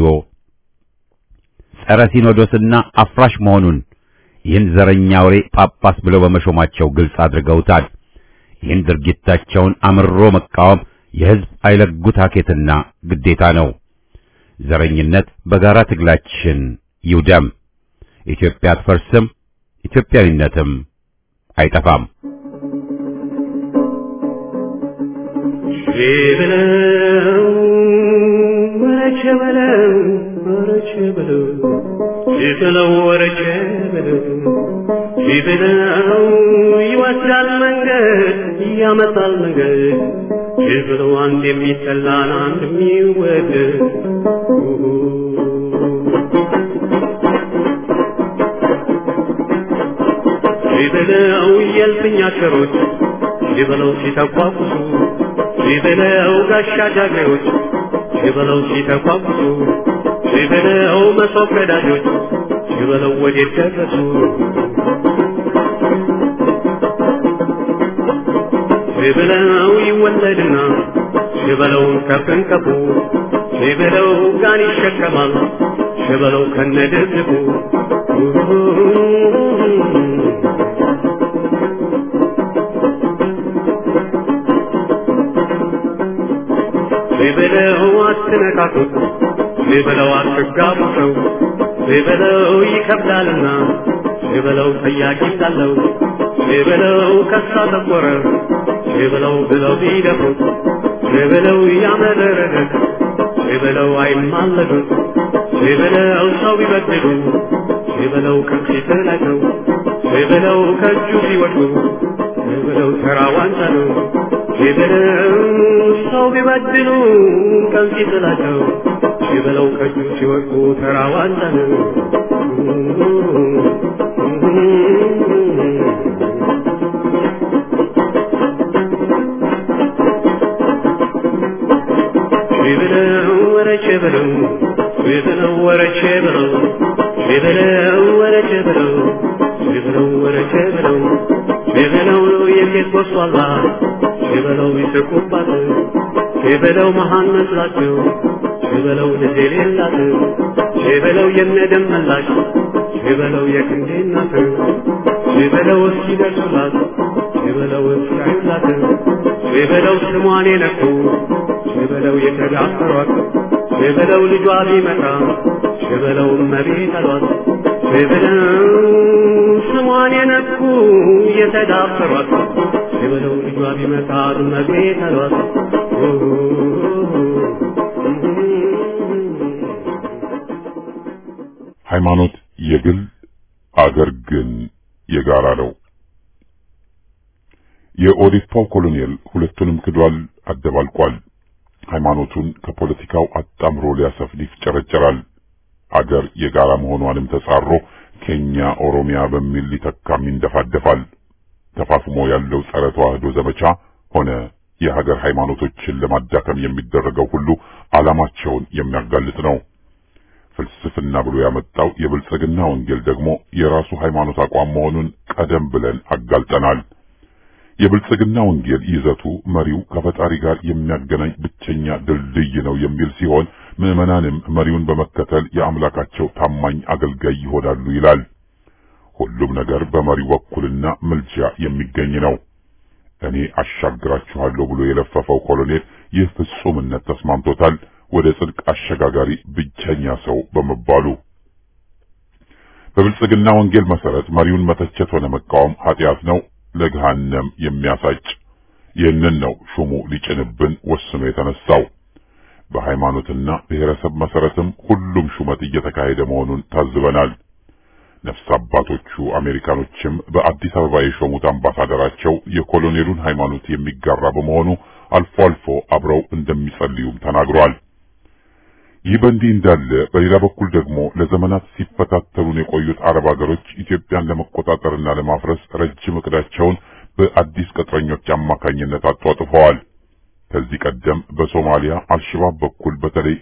ጸረ ሲኖዶስና አፍራሽ መሆኑን ይህን ዘረኛ አውሬ ጳጳስ ብለው በመሾማቸው ግልጽ አድርገውታል። ይህን ድርጊታቸውን አምሮ መቃወም የሕዝብ አይለጉት ሀኬትና ግዴታ ነው። ዘረኝነት በጋራ ትግላችን ይውደም። ኢትዮጵያ አትፈርስም፣ ኢትዮጵያዊነትም አይጠፋም። ሸበለው ወረቸ በለው ወረቸ በለው ሸበለው ወረቸ በለው ሸበለው ይወስዳል መንገድ ያመጣል መንገድ ሸበለው አንድ የሚጠላን አንድ የሚወደድ ሸበለው የልፍኛ ሸሮች ሸበለው ሲተቋቁሱ ሸበለው ጋሻ ጃግሬዎች ሸበለው ሲተቋቁሱ ሸበለው መሶብ ቀዳጆች ሸበለው ወዴት ደረሱ ሸበለው ይወለድና ሸበለውን ከፍንከፉ ሸበለው ጋን ይሸከማል ሸበለው ከነድርድፉ ሸበለው አትነካኩት ሸበለው አትጋቡ ሰው ሸበለው ይከብዳልና ሸበለው ጠያቂ ሳለው ሸበለው ከሳ ተቆረ ሸበለው ብለው ቢደፍሩት ሸበለው ያመረረለት ሸበለው አይማለዱት ሸበለው ሰው ቢበድሉ ሸበለው ከፊት ላይ ነው ሸበለው ከእጁ ቢወድቁ ሸበለው ተራ ዋንጫ ነው ሸበለው ሰው ቢበድሉ ከፊት ላይ ነው ሸበለው ከእጁ ሲወድቁ ተራ ዋንጫ ነው ሸበለው ወረቼ በለው ሸበለው ወረቼ በለው ሸበለው ወረቼ በለው ሸበለው ወረቼ በለው ሸበለው የሴት ጎስቋላ ሸበለው ይስቁባት ሸበለው መሃን መስላቸው ሸበለው ልጅ የሌላት ሸበለው የነደም መላሽ ሸበለው የክንዴ እናት ሸበለው እስኪደርሱላት ሸበለው እስኪያዩላት ሸበለው ስሟን የነኩ ሸበለው የተዳፈሯት ሸበለው ልጇ ቢመጣ ሸበለው እመቤት አሏት ሸበለው ስሟን የነኩ የተዳፈሯት ሸበለው ልጇ ቢመጣ እመቤት አሏት ሃይማኖት የግል አገር ግን የጋራ ነው። የኦዲፓው ኮሎኔል ሁለቱንም ክዷል፣ አደባልቋል። ሃይማኖቱን ከፖለቲካው አጣምሮ ሊያሰፍን ይፍጨረጨራል። አገር የጋራ መሆኗንም ተጻሮ ኬኛ ኦሮሚያ በሚል ሊተካም ይንደፋደፋል። ተፋፍሞ ያለው ጸረ ተዋህዶ ዘመቻ ሆነ የሀገር ሃይማኖቶችን ለማዳከም የሚደረገው ሁሉ ዓላማቸውን የሚያጋልጥ ነው። ፍልስፍና ብሎ ያመጣው የብልጽግና ወንጌል ደግሞ የራሱ ሃይማኖት አቋም መሆኑን ቀደም ብለን አጋልጠናል። የብልጽግና ወንጌል ይዘቱ መሪው ከፈጣሪ ጋር የሚያገናኝ ብቸኛ ድልድይ ነው የሚል ሲሆን ምዕመናንም መሪውን በመከተል የአምላካቸው ታማኝ አገልጋይ ይሆናሉ ይላል። ሁሉም ነገር በመሪው በኩልና ምልጃ የሚገኝ ነው። እኔ አሻግራችኋለሁ ብሎ የለፈፈው ኮሎኔል ይህ ፍጹምነት ተስማምቶታል። ወደ ጽድቅ አሸጋጋሪ ብቸኛ ሰው በመባሉ በብልጽግና ወንጌል መሰረት መሪውን መተቸት ሆነ መቃወም ኃጢአት ነው፣ ለገሃነም የሚያሳጭ። ይህንን ነው ሹሙ ሊጭንብን ወስኖ የተነሳው። በሃይማኖትና ብሔረሰብ መሰረትም ሁሉም ሹመት እየተካሄደ መሆኑን ታዝበናል። ነፍስ አባቶቹ አሜሪካኖችም በአዲስ አበባ የሾሙት አምባሳደራቸው የኮሎኔሉን ሃይማኖት የሚጋራ በመሆኑ አልፎ አልፎ አብረው እንደሚጸልዩም ተናግረዋል። ይህ በእንዲህ እንዳለ በሌላ በኩል ደግሞ ለዘመናት ሲፈታተሉን የቆዩት አረብ ሀገሮች ኢትዮጵያን ለመቆጣጠርና ለማፍረስ ረጅም እቅዳቸውን በአዲስ ቅጥረኞች አማካኝነት አጧጥፈዋል። ከዚህ ቀደም በሶማሊያ አልሸባብ በኩል በተለይ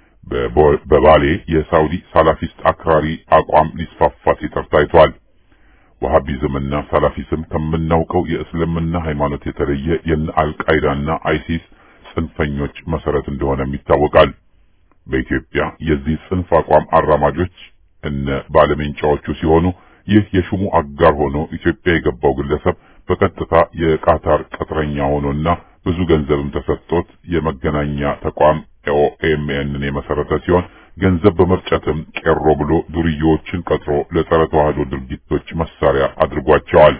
በባሌ የሳውዲ ሳላፊስት አክራሪ አቋም ሊስፋፋ ሲጥር ታይቷል። ወሃቢዝምና ሳላፊዝም ከምናውቀው የእስልምና ሃይማኖት የተለየ የነ አልቃይዳና አይሲስ ጽንፈኞች መሰረት እንደሆነም ይታወቃል። በኢትዮጵያ የዚህ ጽንፍ አቋም አራማጆች እነ ባለሜንጫዎቹ ሲሆኑ ይህ የሹሙ አጋር ሆኖ ኢትዮጵያ የገባው ግለሰብ በቀጥታ የቃታር ቅጥረኛ ሆኖና ብዙ ገንዘብም ተሰጥቶት የመገናኛ ተቋም ኦኤምኤንን የመሰረተ ሲሆን ገንዘብ በመርጨትም ቄሮ ብሎ ዱርዬዎችን ቀጥሮ ለጸረ ተዋህዶ ድርጊቶች መሳሪያ አድርጓቸዋል።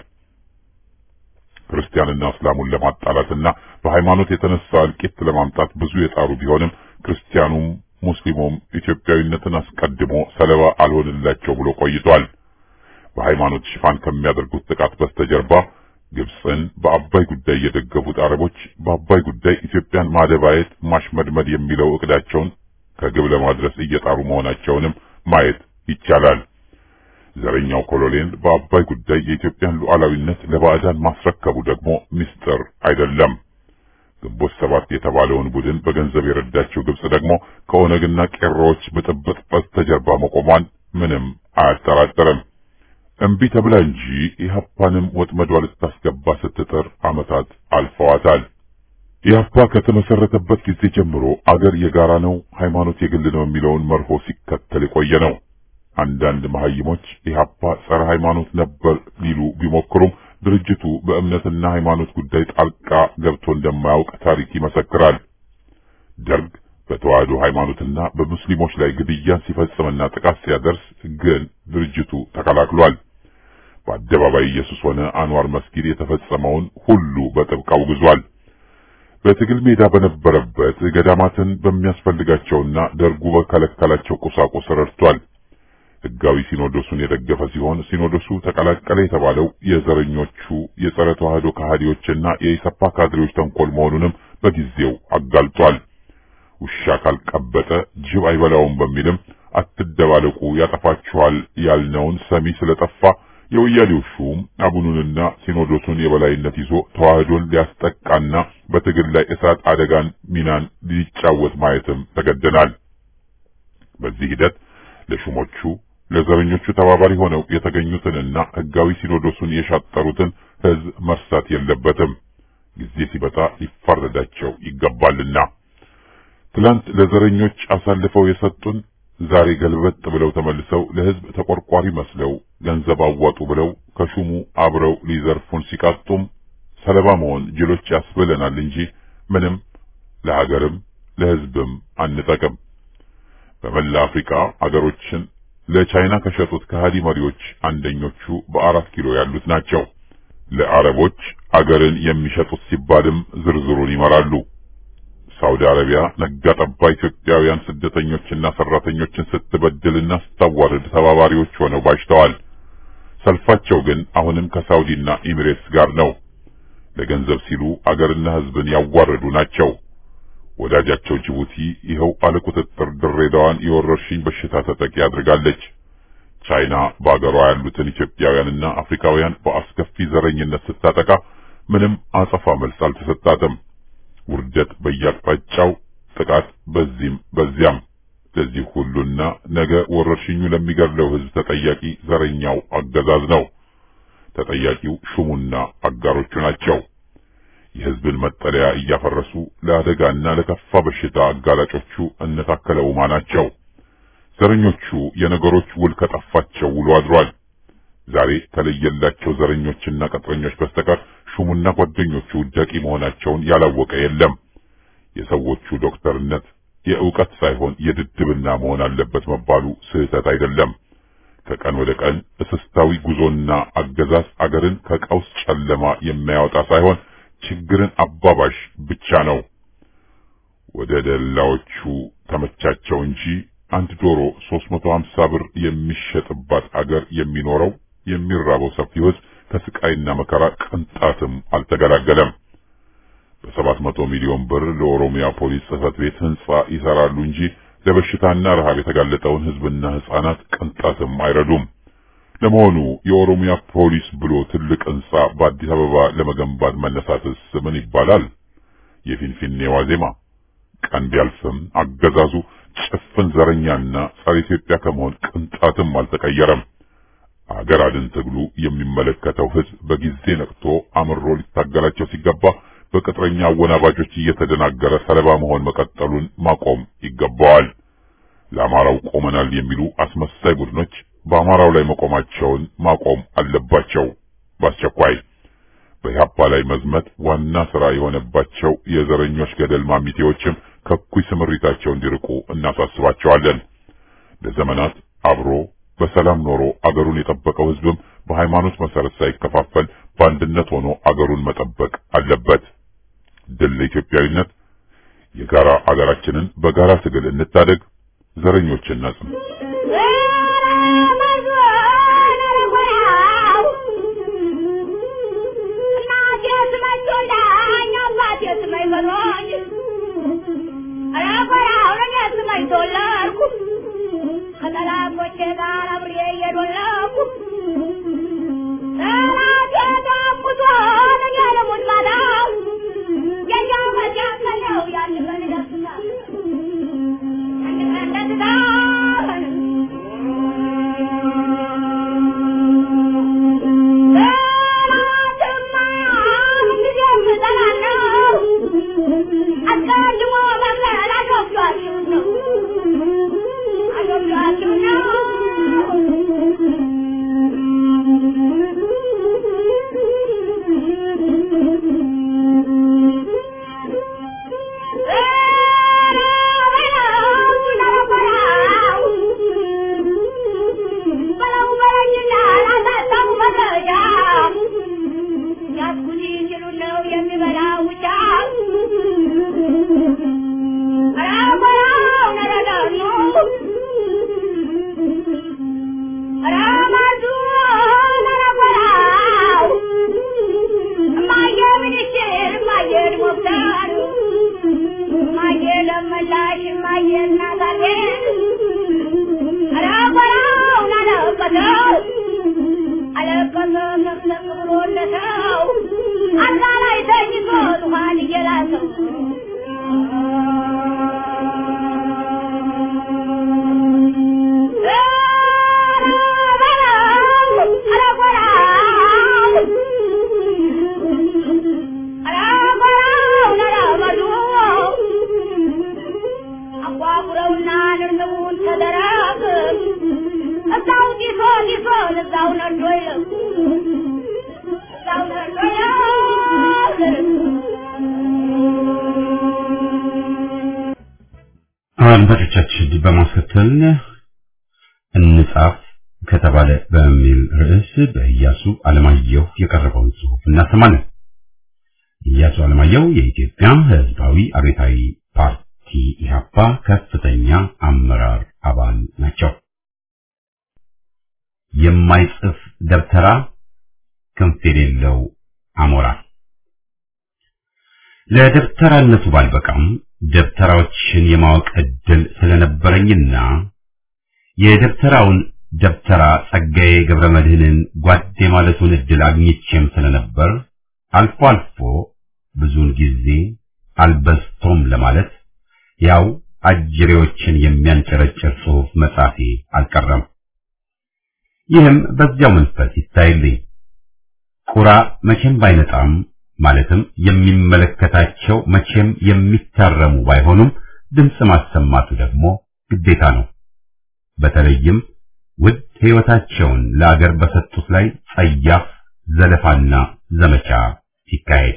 ክርስቲያንና እስላሙን ለማጣላትና በሃይማኖት የተነሳ እልቂት ለማምጣት ብዙ የጣሩ ቢሆንም ክርስቲያኑም ሙስሊሙም ኢትዮጵያዊነትን አስቀድሞ ሰለባ አልሆንላቸው ብሎ ቆይቷል። በሃይማኖት ሽፋን ከሚያደርጉት ጥቃት በስተጀርባ ግብፅን በአባይ ጉዳይ የደገፉት አረቦች በአባይ ጉዳይ ኢትዮጵያን ማደባየት፣ ማሽመድመድ የሚለው እቅዳቸውን ከግብ ለማድረስ እየጣሩ መሆናቸውንም ማየት ይቻላል። ዘረኛው ኮሎኔል በአባይ ጉዳይ የኢትዮጵያን ሉዓላዊነት ለባዕዳን ማስረከቡ ደግሞ ምስጢር አይደለም። ግንቦት ሰባት የተባለውን ቡድን በገንዘብ የረዳችው ግብጽ ደግሞ ከኦነግና ቄሮዎች ብጥብጥ በስተጀርባ መቆሟን ምንም አያጠራጥርም። እምቢ ተብላ እንጂ ኢህአፓንም ወጥመዷ ልታስገባ ስትጥር ዓመታት አልፈዋታል። ኢህአፓ ከተመሰረተበት ጊዜ ጀምሮ አገር የጋራ ነው፣ ሃይማኖት የግል ነው የሚለውን መርሆ ሲከተል የቆየ ነው። አንዳንድ መሐይሞች ኢህአፓ ጸረ ሃይማኖት ነበር ሊሉ ቢሞክሩም ድርጅቱ በእምነትና ሃይማኖት ጉዳይ ጣልቃ ገብቶ እንደማያውቅ ታሪክ ይመሰክራል። ደርግ በተዋህዶ ሃይማኖትና በሙስሊሞች ላይ ግድያን ሲፈጽምና ጥቃት ሲያደርስ ግን ድርጅቱ ተከላክሏል። በአደባባይ ኢየሱስ ሆነ አንዋር መስጊድ የተፈጸመውን ሁሉ በጥብቅ አውግዟል። በትግል ሜዳ በነበረበት ገዳማትን በሚያስፈልጋቸውና ደርጉ በከለከላቸው ቁሳቁስ ረድቷል። ሕጋዊ ሲኖዶሱን የደገፈ ሲሆን ሲኖዶሱ ተቀላቀለ የተባለው የዘረኞቹ የጸረ ተዋህዶ ከሃዲዎችና የኢሰፓ ካድሬዎች ተንኮል መሆኑንም በጊዜው አጋልጧል። ውሻ ካልቀበጠ ጅብ አይበላውም በሚልም አትደባለቁ ያጠፋችኋል ያልነውን ሰሚ ስለጠፋ የወያኔው ሹም አቡኑንና ሲኖዶሱን የበላይነት ይዞ ተዋህዶን ሊያስጠቃና በትግል ላይ እሳት አደጋን ሚናን ሊጫወት ማየትም ተገደናል። በዚህ ሂደት ለሹሞቹ ለዘረኞቹ ተባባሪ ሆነው የተገኙትንና ሕጋዊ ሲኖዶሱን የሻጠሩትን ሕዝብ መርሳት የለበትም። ጊዜ ሲበጣ ሊፋረዳቸው ይገባልና ትላንት ለዘረኞች አሳልፈው የሰጡን ዛሬ ገልበጥ ብለው ተመልሰው ለሕዝብ ተቆርቋሪ መስለው ገንዘብ አዋጡ ብለው ከሹሙ አብረው ሊዘርፉን ሲቃጡም ሰለባ መሆን ጅሎች ያስብለናል እንጂ ምንም ለሀገርም ለሕዝብም አንጠቅም። በመላ አፍሪካ አገሮችን ለቻይና ከሸጡት ከሃዲ መሪዎች አንደኞቹ በአራት ኪሎ ያሉት ናቸው። ለአረቦች አገርን የሚሸጡት ሲባልም ዝርዝሩን ይመራሉ። ሳውዲ አረቢያ ነጋ ጠባ ኢትዮጵያውያን ስደተኞችና ሰራተኞችን ስትበድልና ስታዋርድ ተባባሪዎች ሆነው ባጅተዋል። ሰልፋቸው ግን አሁንም ከሳውዲና ኤሚሬትስ ጋር ነው። ለገንዘብ ሲሉ አገርና ሕዝብን ያዋረዱ ናቸው። ወዳጃቸው ጅቡቲ ይኸው አለቁጥጥር ድሬዳዋን የወረርሽኝ በሽታ ተጠቂ አድርጋለች። ቻይና በአገሯ ያሉትን ኢትዮጵያውያንና አፍሪካውያን በአስከፊ ዘረኝነት ስታጠቃ ምንም አጸፋ መልስ አልተሰጣትም። ውርደት በየአቅጣጫው፣ ጥቃት በዚህም በዚያም። ለዚህ ሁሉና ነገ ወረርሽኙ ለሚገድለው ሕዝብ ተጠያቂ ዘረኛው አገዛዝ ነው። ተጠያቂው ሹሙና አጋሮቹ ናቸው። የሕዝብን መጠለያ እያፈረሱ ለአደጋና ለከፋ በሽታ አጋላጮቹ እነታከለ ኡማ ናቸው። ዘረኞቹ የነገሮች ውል ከጠፋቸው ውሎ አድሯል። ዛሬ ከለየላቸው ዘረኞችና ቅጥረኞች በስተቀር ሹሙና ጓደኞቹ ደቂ መሆናቸውን ያላወቀ የለም። የሰዎቹ ዶክተርነት የእውቀት ሳይሆን የድድብና መሆን አለበት መባሉ ስህተት አይደለም። ከቀን ወደ ቀን እስስታዊ ጉዞና አገዛዝ አገርን ከቀውስ ጨለማ የሚያወጣ ሳይሆን ችግርን አባባሽ ብቻ ነው። ወደ ደላዎቹ ተመቻቸው እንጂ አንድ ዶሮ 350 ብር የሚሸጥባት አገር የሚኖረው የሚራበው ሰፊው ሕዝብ ከስቃይና መከራ ቅንጣትም አልተገላገለም። በሰባት መቶ ሚሊዮን ብር ለኦሮሚያ ፖሊስ ጽሕፈት ቤት ህንጻ ይሰራሉ እንጂ ለበሽታና ረሃብ የተጋለጠውን ህዝብና ህፃናት ቅንጣትም አይረዱም። ለመሆኑ የኦሮሚያ ፖሊስ ብሎ ትልቅ ህንጻ በአዲስ አበባ ለመገንባት መነሳትስ ምን ይባላል? የፊንፊኔ ዋዜማ ቀን ቢያልፍም አገዛዙ ጭፍን ዘረኛና ጸረ ኢትዮጵያ ከመሆን ቅንጣትም አልተቀየረም። አገር አድን ትግሉ የሚመለከተው ህዝብ በጊዜ ነቅቶ አምሮ ሊታገላቸው ሲገባ በቅጥረኛ አወናባጆች እየተደናገረ ሰለባ መሆን መቀጠሉን ማቆም ይገባዋል። ለአማራው ቆመናል የሚሉ አስመሳይ ቡድኖች በአማራው ላይ መቆማቸውን ማቆም አለባቸው በአስቸኳይ። በኢህአፓ ላይ መዝመት ዋና ስራ የሆነባቸው የዘረኞች ገደል ማሚቴዎችም ከኩይ ስምሪታቸው እንዲርቁ እናሳስባቸዋለን። ለዘመናት አብሮ በሰላም ኖሮ አገሩን የጠበቀው ህዝብም በሃይማኖት መሰረት ሳይከፋፈል በአንድነት ሆኖ አገሩን መጠበቅ አለበት። ድል ለኢትዮጵያዊነት! የጋራ አገራችንን በጋራ ትግል እንታደግ። ዘረኞችን ነጽም አድማጮቻችን በማስከተል እንጻፍ ከተባለ በሚል ርዕስ በኢያሱ አለማየሁ የቀረበውን ጽሑፍ እናሰማለን። ኢያሱ አለማየሁ የኢትዮጵያ ሕዝባዊ አብዮታዊ ፓርቲ ኢህአፓ ከፍተኛ አመራር አባል ናቸው። የማይጽፍ ደብተራ ክንፍ የሌለው አሞራ ለደብተራነቱ ባልበቃም ደብተራዎችን የማወቅ እድል ስለነበረኝና የደብተራውን ደብተራ ጸጋዬ ገብረ መድህንን ጓዴ ማለቱን እድል አግኝቼም ስለነበር አልፎ አልፎ ብዙውን ጊዜ አልበስቶም ለማለት ያው አጅሬዎችን የሚያንጨረጭር ጽሑፍ መጻፌ አልቀረም። ይህም በዚያው መንፈስ ይታይልኝ። ቁራ መቼም ባይነጣም ማለትም የሚመለከታቸው መቼም የሚታረሙ ባይሆኑም ድምፅ ማሰማቱ ደግሞ ግዴታ ነው። በተለይም ውድ ሕይወታቸውን ለአገር በሰጡት ላይ ጸያፍ ዘለፋና ዘመቻ ሲካሄድ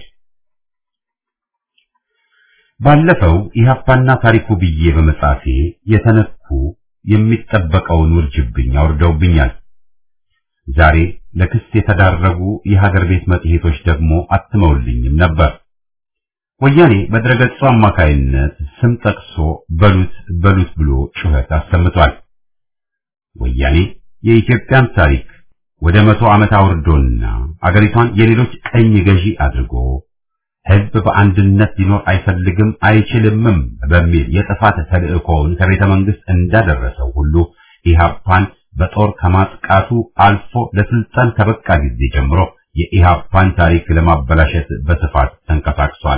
ባለፈው ኢህአፓና ታሪኩ ብዬ በመጻፌ የተነኩ የሚጠበቀውን ውርጅብኝ አውርደውብኛል። ዛሬ ለክስ የተዳረጉ የሀገር ቤት መጽሔቶች ደግሞ አትመውልኝም ነበር። ወያኔ በድረገጹ አማካይነት ስም ጠቅሶ በሉት በሉት ብሎ ጩኸት አሰምቷል። ወያኔ የኢትዮጵያን ታሪክ ወደ መቶ ዓመት አውርዶና አገሪቷን የሌሎች ቀኝ ገዢ አድርጎ ሕዝብ በአንድነት ሊኖር አይፈልግም አይችልምም በሚል የጥፋት ተልእኮውን ከቤተ መንግስት እንዳደረሰው ሁሉ ኢህአፓን በጦር ከማጥቃቱ አልፎ ለስልጣን ከበቃ ጊዜ ጀምሮ የኢህአፓን ታሪክ ለማበላሸት በስፋት ተንቀሳቅሷል።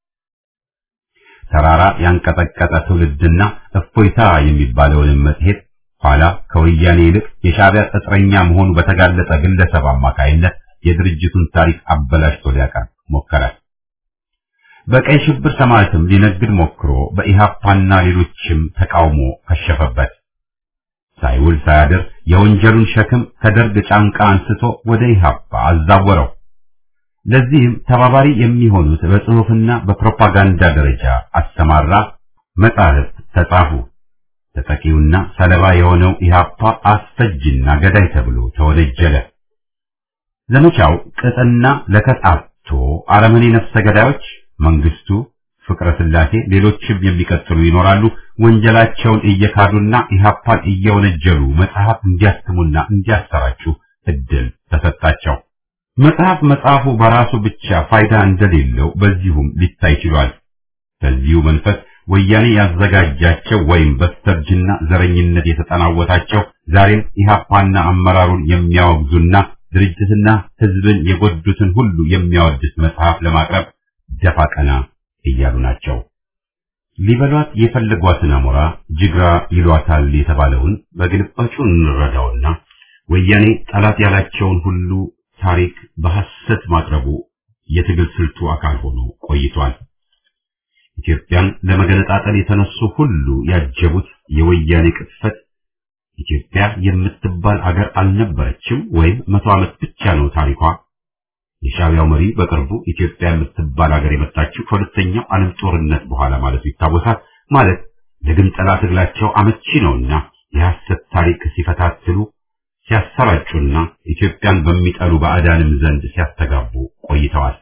ተራራ ያንቀጠቀጠ ትውልድና እፎይታ የሚባለውን መጽሔት ኋላ ከወያኔ ይልቅ የሻዕቢያ ቅጥረኛ መሆኑ በተጋለጠ ግለሰብ አማካይነት የድርጅቱን ታሪክ አበላሽቶ ሊያቀርብ ሞከረ። በቀይ ሽብር ሰማዕትም ሊነግድ ሞክሮ በኢህአፓና ሌሎችም ተቃውሞ ከሸፈበት። ሳይውል ሳያድር የወንጀሉን ሸክም ከደርግ ጫንቃ አንስቶ ወደ ኢህአፓ አዛወረው። ለዚህም ተባባሪ የሚሆኑት በጽሑፍና በፕሮፓጋንዳ ደረጃ አሰማራ። መጻሕፍት ተጻፉ። ተጠቂውና ሰለባ የሆነው ኢህአፓ አስፈጅና ገዳይ ተብሎ ተወነጀለ። ዘመቻው ቅጥና ለከጣቶ አረመኔ ነፍሰ ገዳዮች መንግስቱ፣ ፍቅረ ስላሴ፣ ሌሎችም የሚቀጥሉ ይኖራሉ። ወንጀላቸውን እየካዱና ኢህአፓን እየወነጀሉ መጽሐፍ እንዲያትሙና እንዲያሰራጩ እድል ተሰጣቸው። መጽሐፍ መጽሐፉ በራሱ ብቻ ፋይዳ እንደሌለው በዚሁም ሊታይ ችሏል። በዚሁ መንፈስ ወያኔ ያዘጋጃቸው ወይም በስተርጅና ዘረኝነት የተጠናወታቸው ዛሬም ኢህአፓና አመራሩን የሚያወግዙና ድርጅትና ህዝብን የጎዱትን ሁሉ የሚያወድስ መጽሐፍ ለማቅረብ ደፋ ቀና እያሉ ናቸው። ሊበሏት የፈለጓትን አሞራ ጅግራ ይሏታል የተባለውን በግልባጩ እንረዳውና ወያኔ ጠላት ያላቸውን ሁሉ ታሪክ በሐሰት ማቅረቡ የትግል ስልቱ አካል ሆኖ ቆይቷል። ኢትዮጵያን ለመገነጣጠል የተነሱ ሁሉ ያጀቡት የወያኔ ቅጥፈት ኢትዮጵያ የምትባል አገር አልነበረችም ወይም መቶ ዓመት ብቻ ነው ታሪኳ። የሻዕቢያው መሪ በቅርቡ ኢትዮጵያ የምትባል አገር የመጣችው ከሁለተኛው ዓለም ጦርነት በኋላ ማለቱ ይታወሳል። ማለት ለግንጠላ ትግላቸው አመቺ ነውና የሐሰት ታሪክ ሲፈታትሉ ሲያሰራጩና ኢትዮጵያን በሚጠሉ ባዕዳንም ዘንድ ሲያስተጋቡ ቆይተዋል።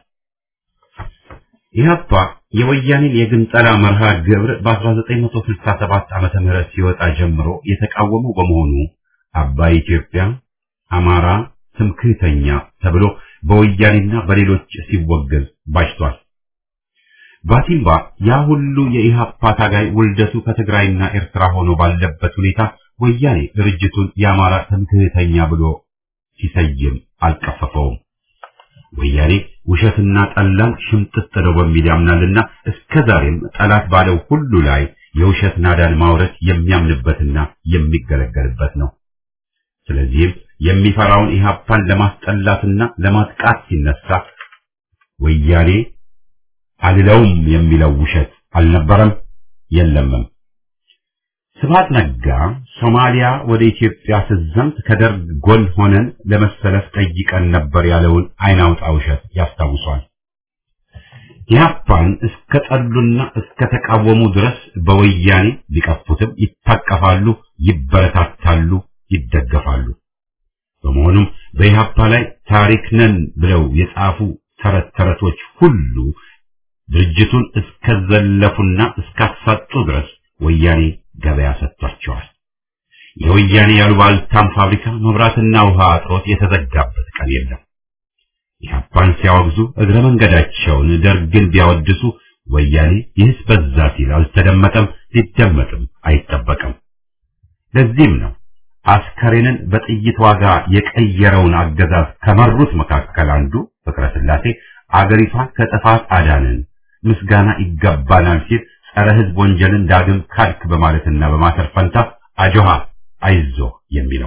ኢህአፓ የወያኔን የግንጠላ መርሃ ግብር በ1967 ዓመተ ምህረት ሲወጣ ጀምሮ የተቃወሙ በመሆኑ አባይ ኢትዮጵያ፣ አማራ ትምክህተኛ ተብሎ በወያኔና በሌሎች ሲወገዝ ባሽቷል። ባቲምባ ያ ሁሉ የኢህአፓ ታጋይ ውልደቱ ከትግራይና ኤርትራ ሆኖ ባለበት ሁኔታ ወያኔ ድርጅቱን የአማራ ትምክህተኛ ብሎ ሲሰይም አልቀፈፈውም። ወያኔ ውሸትና ጠላን ሽምጥጥ ነው በሚል ያምናልና እስከ ዛሬም ጠላት ባለው ሁሉ ላይ የውሸት ናዳን ማውረድ የሚያምንበትና የሚገለገልበት ነው። ስለዚህም የሚፈራውን ኢህአፓን ለማስጠላትና ለማጥቃት ሲነሳ ወያኔ አልለውም የሚለው ውሸት አልነበረም የለምም። ስብሐት ነጋ ሶማሊያ ወደ ኢትዮጵያ ስትዘምት ከደርግ ጎን ሆነን ለመሰለፍ ጠይቀን ነበር ያለውን አይናውጣ ውሸት ያስታውሷል። ኢህአፓን እስከ ጠሉና እስከ ተቃወሙ ድረስ በወያኔ ሊቀፉትም ይታቀፋሉ፣ ይበረታታሉ፣ ይደገፋሉ። በመሆኑም በኢህአፓ ላይ ታሪክ ነን ብለው የጻፉ ተረት ተረቶች ሁሉ ድርጅቱን እስከዘለፉና እስካሳጡ ድረስ ወያኔ ገበያ ሰጥቷቸዋል። የወያኔ ያሉባልታም ፋብሪካ መብራትና ውሃ አጥሮት የተዘጋበት ቀን የለም። ኢህአፓን ሲያወግዙ እግረ መንገዳቸውን ደርግን ቢያወድሱ ወያኔ ይህስ በዛ ሲል አልተደመጠም፣ ሊደመጥም አይጠበቅም። ለዚህም ነው አስከሬንን በጥይት ዋጋ የቀየረውን አገዛዝ ከመሩት መካከል አንዱ ፍቅረ ስላሴ አገሪቷን ከጥፋት አዳንን ምስጋና ይገባናል ሲል ጸረ ሕዝብ ወንጀልን ዳግም ካድክ በማለትና በማሰር ፈንታ አጆሃ አይዞህ የሚለው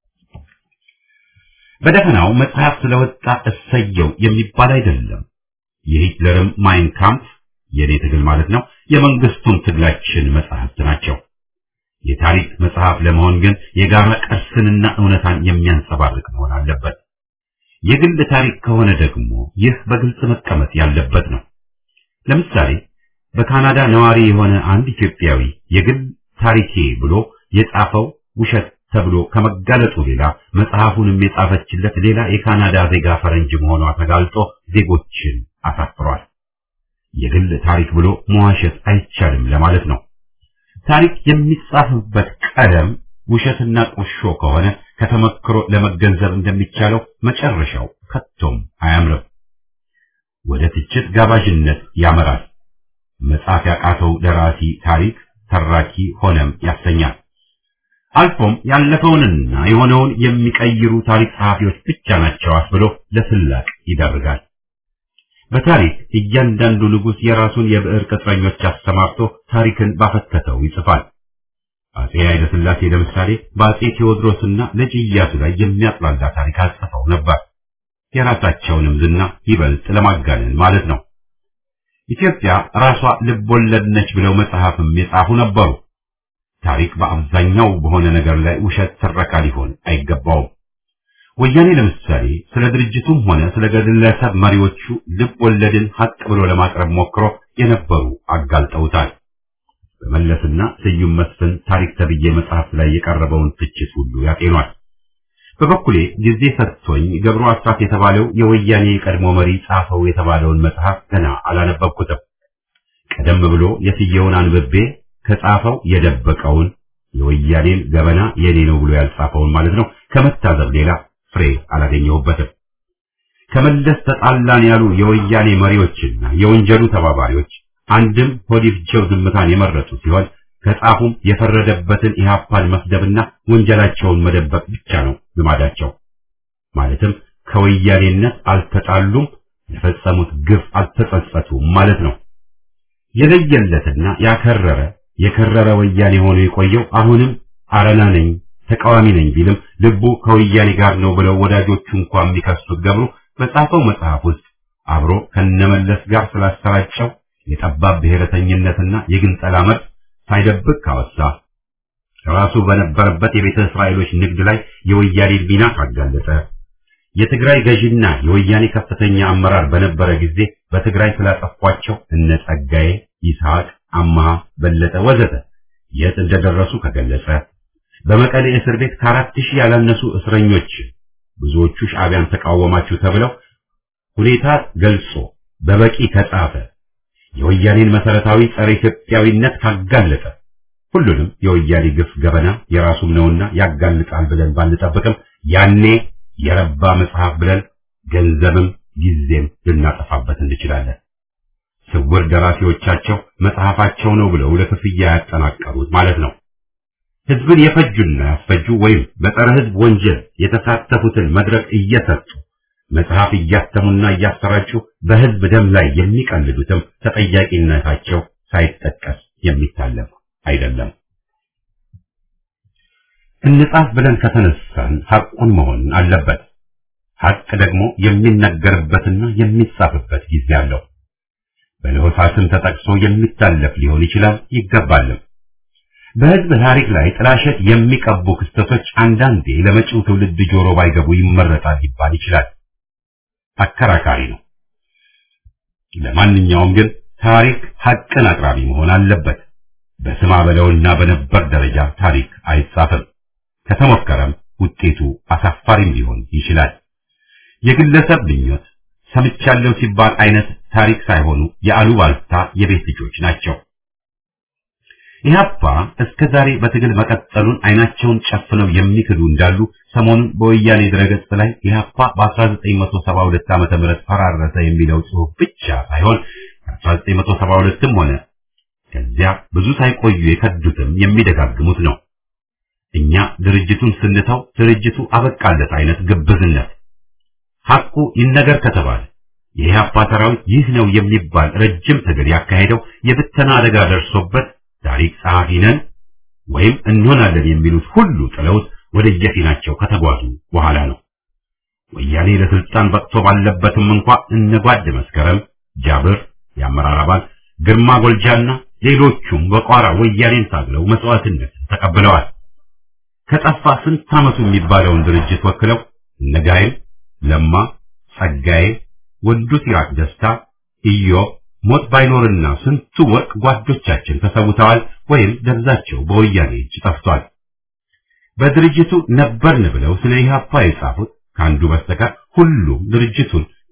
በደፈናው መጽሐፍ ስለወጣ እሰየው የሚባል አይደለም። የሂትለርም ማይን ካምፕ የኔ ትግል ማለት ነው፣ የመንግስቱም ትግላችን መጽሐፍት ናቸው። የታሪክ መጽሐፍ ለመሆን ግን የጋራ ቅርስንና እውነታን የሚያንጸባርቅ መሆን አለበት። የግል ታሪክ ከሆነ ደግሞ ይህ በግልጽ መቀመጥ ያለበት ነው። ለምሳሌ በካናዳ ነዋሪ የሆነ አንድ ኢትዮጵያዊ የግል ታሪኬ ብሎ የጻፈው ውሸት ተብሎ ከመጋለጡ ሌላ መጽሐፉንም የጻፈችለት ሌላ የካናዳ ዜጋ ፈረንጅ መሆኗ ተጋልጦ ዜጎችን አሳፍሯል። የግል ታሪክ ብሎ መዋሸት አይቻልም ለማለት ነው። ታሪክ የሚጻፍበት ቀለም ውሸትና ቁርሾ ከሆነ ከተመክሮ ለመገንዘብ እንደሚቻለው መጨረሻው ከቶም አያምርም። ወደ ትችት ጋባዥነት ያመራል። መጻፍ ያቃተው ደራሲ ታሪክ ተራኪ ሆነም ያሰኛል። አልፎም ያለፈውንና የሆነውን የሚቀይሩ ታሪክ ጸሐፊዎች ብቻ ናቸው አስብሎ ለስላቅ ይዳርጋል። በታሪክ እያንዳንዱ ንጉሥ የራሱን የብዕር ቅጥረኞች አሰማርቶ ታሪክን ባፈተተው ይጽፋል። አጼ ኃይለ ሥላሴ ለምሳሌ በአጼ ቴዎድሮስና ልጅ ኢያሱ ላይ የሚያጥላላ ታሪክ አጽፈው ነበር። የራሳቸውንም ዝና ይበልጥ ለማጋነን ማለት ነው። ኢትዮጵያ ራሷ ልብ ወለድ ነች ብለው መጽሐፍም የጻፉ ነበሩ። ታሪክ በአብዛኛው በሆነ ነገር ላይ ውሸት ትረካ ሊሆን አይገባውም። ወያኔ ለምሳሌ ስለ ድርጅቱም ሆነ ስለ ግለሰብ መሪዎቹ ልብ ወለድን ሀቅ ብሎ ለማቅረብ ሞክሮ የነበሩ አጋልጠውታል። በመለስና ስዩም መስፍን ታሪክ ተብዬ መጽሐፍ ላይ የቀረበውን ትችት ሁሉ ያጤኗል። በበኩሌ ጊዜ ሰጥቶኝ ገብሩ አስራት የተባለው የወያኔ የቀድሞ መሪ ጻፈው የተባለውን መጽሐፍ ገና አላነበብኩትም። ቀደም ብሎ የስየውን አንብቤ ከጻፈው የደበቀውን የወያኔን ገበና የኔ ነው ብሎ ያልጻፈውን ማለት ነው ከመታዘብ ሌላ ፍሬ አላገኘሁበትም። ከመለስ ተጣላን ያሉ የወያኔ መሪዎችና የወንጀሉ ተባባሪዎች አንድም ሆዲፍጀው ዝምታን የመረጡ ሲሆን ከጻፉም የፈረደበትን ኢህአፓን መስደብና ወንጀላቸውን መደበቅ ብቻ ነው ልማዳቸው። ማለትም ከወያኔነት አልተጣሉም፣ የፈጸሙት ግፍ አልተጸጸቱም ማለት ነው። የለየለትና ያከረረ የከረረ ወያኔ ሆኖ የቆየው አሁንም አረና ነኝ ተቃዋሚ ነኝ ቢልም ልቡ ከወያኔ ጋር ነው ብለው ወዳጆቹ እንኳን የሚከሱት ገብሩ በጻፈው መጽሐፍ ውስጥ አብሮ ከነመለስ ጋር ስላሰራጨው የጠባብ ብሔረተኝነትና የግንጠላ መርዝ ሳይደብቅ ካወሳ ራሱ በነበረበት የቤተ እስራኤሎች ንግድ ላይ የወያኔ ሚና ካጋለጠ የትግራይ ገዢና የወያኔ ከፍተኛ አመራር በነበረ ጊዜ በትግራይ ስላጠፏቸው እነ ጸጋዬ፣ ይስሐቅ፣ አማሃ፣ በለጠ ወዘተ የት እንደደረሱ ከገለጸ በመቀሌ እስር ቤት ከአራት ሺህ ያላነሱ እስረኞች ብዙዎቹ ሻዕቢያን ተቃወማችሁ ተብለው ሁኔታ ገልጾ በበቂ ከጻፈ የወያኔን መሰረታዊ ጸረ ኢትዮጵያዊነት ካጋለጠ ሁሉንም የወያኔ ግፍ ገበና የራሱም ነውና ያጋልጣል ብለን ባንጠብቅም ያኔ የረባ መጽሐፍ ብለን ገንዘብም ጊዜም ልናጠፋበት እንችላለን። ስውር ደራሲዎቻቸው መጽሐፋቸው ነው ብለው ለክፍያ ያጠናቀሩት ማለት ነው። ህዝብን የፈጁና ያስፈጁ ወይም በጸረ ህዝብ ወንጀል የተሳተፉትን መድረክ እየሰጡ መጽሐፍ እያተሙና እያሰራጩ በህዝብ ደም ላይ የሚቀልዱትም ተጠያቂነታቸው ሳይጠቀስ የሚታለፍ አይደለም። እንጻፍ ብለን ከተነሳን ሐቁን መሆን አለበት። ሐቅ ደግሞ የሚነገርበትና የሚጻፍበት ጊዜ አለው። በለሆሳስም ተጠቅሶ የሚታለፍ ሊሆን ይችላል ይገባልም። በህዝብ ታሪክ ላይ ጥላሸት የሚቀቡ ክስተቶች አንዳንዴ ለመጪው ትውልድ ጆሮ ባይገቡ ይመረጣል ሊባል ይችላል። አከራካሪ ነው። ለማንኛውም ግን ታሪክ ሐቅን አቅራቢ መሆን አለበት። በስማ በለውና በነበር ደረጃ ታሪክ አይጻፍም። ከተሞከረም ውጤቱ አሳፋሪም ሊሆን ይችላል። የግለሰብ ምኞት ሰምቻለሁ ሲባል አይነት ታሪክ ሳይሆኑ የአሉባልታ የቤት ልጆች ናቸው። ኢህአፓ እስከ ዛሬ በትግል መቀጠሉን አይናቸውን ጨፍነው የሚክዱ እንዳሉ ሰሞኑን በወያኔ ድረገጽ ላይ ኢህአፓ በ1972 ዓመተ ምህረት ፈራረሰ የሚለው ጽሑፍ ብቻ ሳይሆን 1972ም ሆነ ከዚያ ብዙ ሳይቆዩ የከዱትም የሚደጋግሙት ነው። እኛ ድርጅቱን ስንተው ድርጅቱ አበቃለት አይነት ግብዝነት ሐቁ ይነገር ከተባለ የኢህአፓ ሰራዊት ይህ ነው የሚባል ረጅም ትግል ያካሄደው የብተና አደጋ ደርሶበት ታሪክ ጸሐፊ ነን ወይም እንሆናለን የሚሉት ሁሉ ጥለውት ወደ የፊናቸው ከተጓዙ በኋላ ነው። ወያኔ ለስልጣን በቅቶ ባለበትም እንኳ እነ ጓድ መስከረም፣ ጃብር፣ የአመራር አባል ግርማ ጎልጃና ሌሎቹም በቋራ ወያኔን ታግለው መስዋዕትነት ተቀብለዋል። ከጠፋ ስንት ዓመቱ የሚባለውን ድርጅት ወክለው እነ ጋይል፣ ለማ፣ ጸጋዬ፣ ወንዱ ሲራክ ደስታ፣ ኢዮብ ሞት ባይኖርና ስንቱ ወርቅ ጓዶቻችን ተሰውተዋል ወይም ደብዛቸው በወያኔ እጅ ጠፍቷል። በድርጅቱ ነበርን ብለው ስለ ኢህአፓ የጻፉት ከአንዱ በስተቀር ሁሉም ድርጅቱን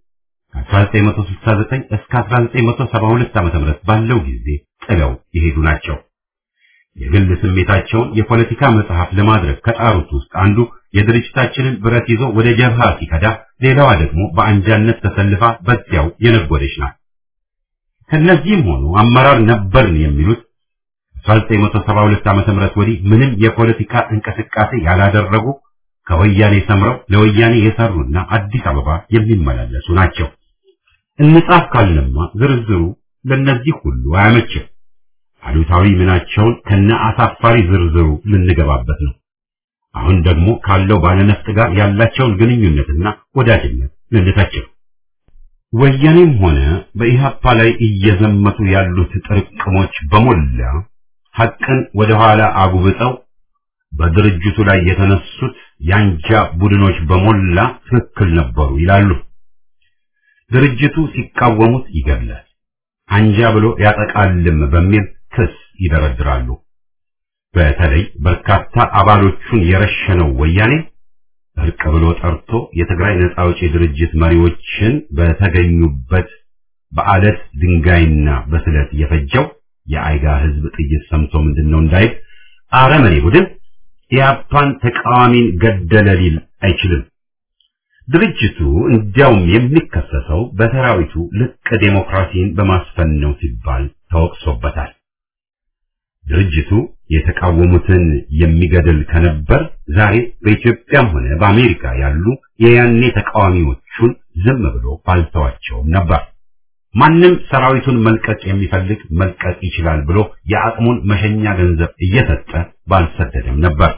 ከ1969 እስከ 1972 ዓ.ም ባለው ጊዜ ጥለው የሄዱ ናቸው። የግል ስሜታቸውን የፖለቲካ መጽሐፍ ለማድረግ ከጣሩት ውስጥ አንዱ የድርጅታችንን ብረት ይዞ ወደ ጀብሃ ሲከዳ፣ ሌላዋ ደግሞ በአንጃነት ተሰልፋ በዚያው የነጎደች ናት። ከነዚህም ሆኑ አመራር ነበርን የሚሉት 1972 ዓ.ም ወዲህ ምንም የፖለቲካ እንቅስቃሴ ያላደረጉ ከወያኔ ሰምረው ለወያኔ የሰሩና አዲስ አበባ የሚመላለሱ ናቸው። እንጻፍ ካልንማ ዝርዝሩ ለነዚህ ሁሉ አያመችም። አሉታዊ ምናቸውን ከነ አሳፋሪ ዝርዝሩ ልንገባበት ነው። አሁን ደግሞ ካለው ባለነፍጥ ጋር ያላቸውን ግንኙነትና ወዳጅነት ልንተችው። ወያኔም ሆነ በኢህአፓ ላይ እየዘመቱ ያሉት ጥርቅሞች በሞላ ሐቅን ወደ ኋላ አጉብጠው በድርጅቱ ላይ የተነሱት የአንጃ ቡድኖች በሞላ ትክክል ነበሩ ይላሉ። ድርጅቱ ሲቃወሙት ይገድላል፣ አንጃ ብሎ ያጠቃልም በሚል ክስ ይደረድራሉ። በተለይ በርካታ አባሎቹን የረሸነው ወያኔ እርቅ ብሎ ጠርቶ የትግራይ ነጻ አውጪ ድርጅት መሪዎችን በተገኙበት በአለት ድንጋይና በስለት የፈጀው የአይጋ ህዝብ ጥይት ሰምቶ ምንድነው እንዳይል አረመኔ ቡድን ኢያፓን ተቃዋሚን ገደለ ሊል አይችልም። ድርጅቱ እንዲያውም የሚከሰሰው በሰራዊቱ ልቅ ዴሞክራሲን በማስፈን ነው ሲባል ተወቅሶበታል። ድርጅቱ የተቃወሙትን የሚገድል ከነበር ዛሬ በኢትዮጵያም ሆነ በአሜሪካ ያሉ የያኔ ተቃዋሚዎቹን ዝም ብሎ ባልተዋቸውም ነበር። ማንም ሰራዊቱን መልቀቅ የሚፈልግ መልቀቅ ይችላል ብሎ የአቅሙን መሸኛ ገንዘብ እየሰጠ ባልሰደደም ነበር።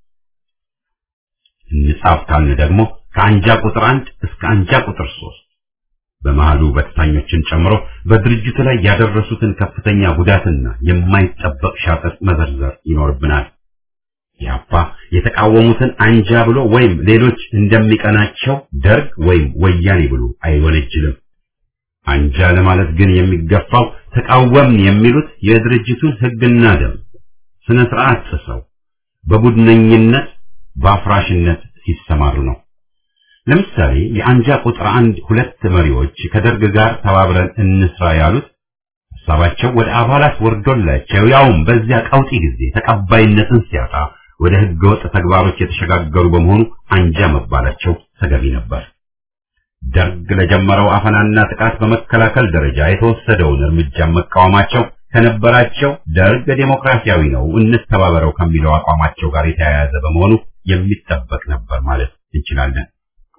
እንጻፍ ካልን ደግሞ ከአንጃ ቁጥር አንድ እስከ አንጃ ቁጥር ሶስት በመሃሉ በተታኞችን ጨምሮ በድርጅቱ ላይ ያደረሱትን ከፍተኛ ጉዳትና የማይጠበቅ ሻጠጥ መዘርዘር ይኖርብናል። ያፓ የተቃወሙትን አንጃ ብሎ ወይም ሌሎች እንደሚቀናቸው ደርግ ወይም ወያኔ ብሎ አይወነጅልም። አንጃ ለማለት ግን የሚገፋው ተቃወምን የሚሉት የድርጅቱን ሕግና ደንብ ስነ ስርዓት ጥሰው በቡድነኝነት በአፍራሽነት ሲሰማሩ ነው። ለምሳሌ የአንጃ ቁጥር አንድ ሁለት መሪዎች ከደርግ ጋር ተባብረን እንስራ ያሉት ሀሳባቸው ወደ አባላት ወርዶላቸው ያውም በዚያ ቀውጢ ጊዜ ተቀባይነትን ሲያጣ ወደ ህገወጥ ተግባሮች የተሸጋገሩ በመሆኑ አንጃ መባላቸው ተገቢ ነበር። ደርግ ለጀመረው አፈናና ጥቃት በመከላከል ደረጃ የተወሰደውን እርምጃ መቃወማቸው ከነበራቸው ደርግ ዴሞክራሲያዊ ነው እንተባበረው ከሚለው አቋማቸው ጋር የተያያዘ በመሆኑ የሚጠበቅ ነበር ማለት እንችላለን።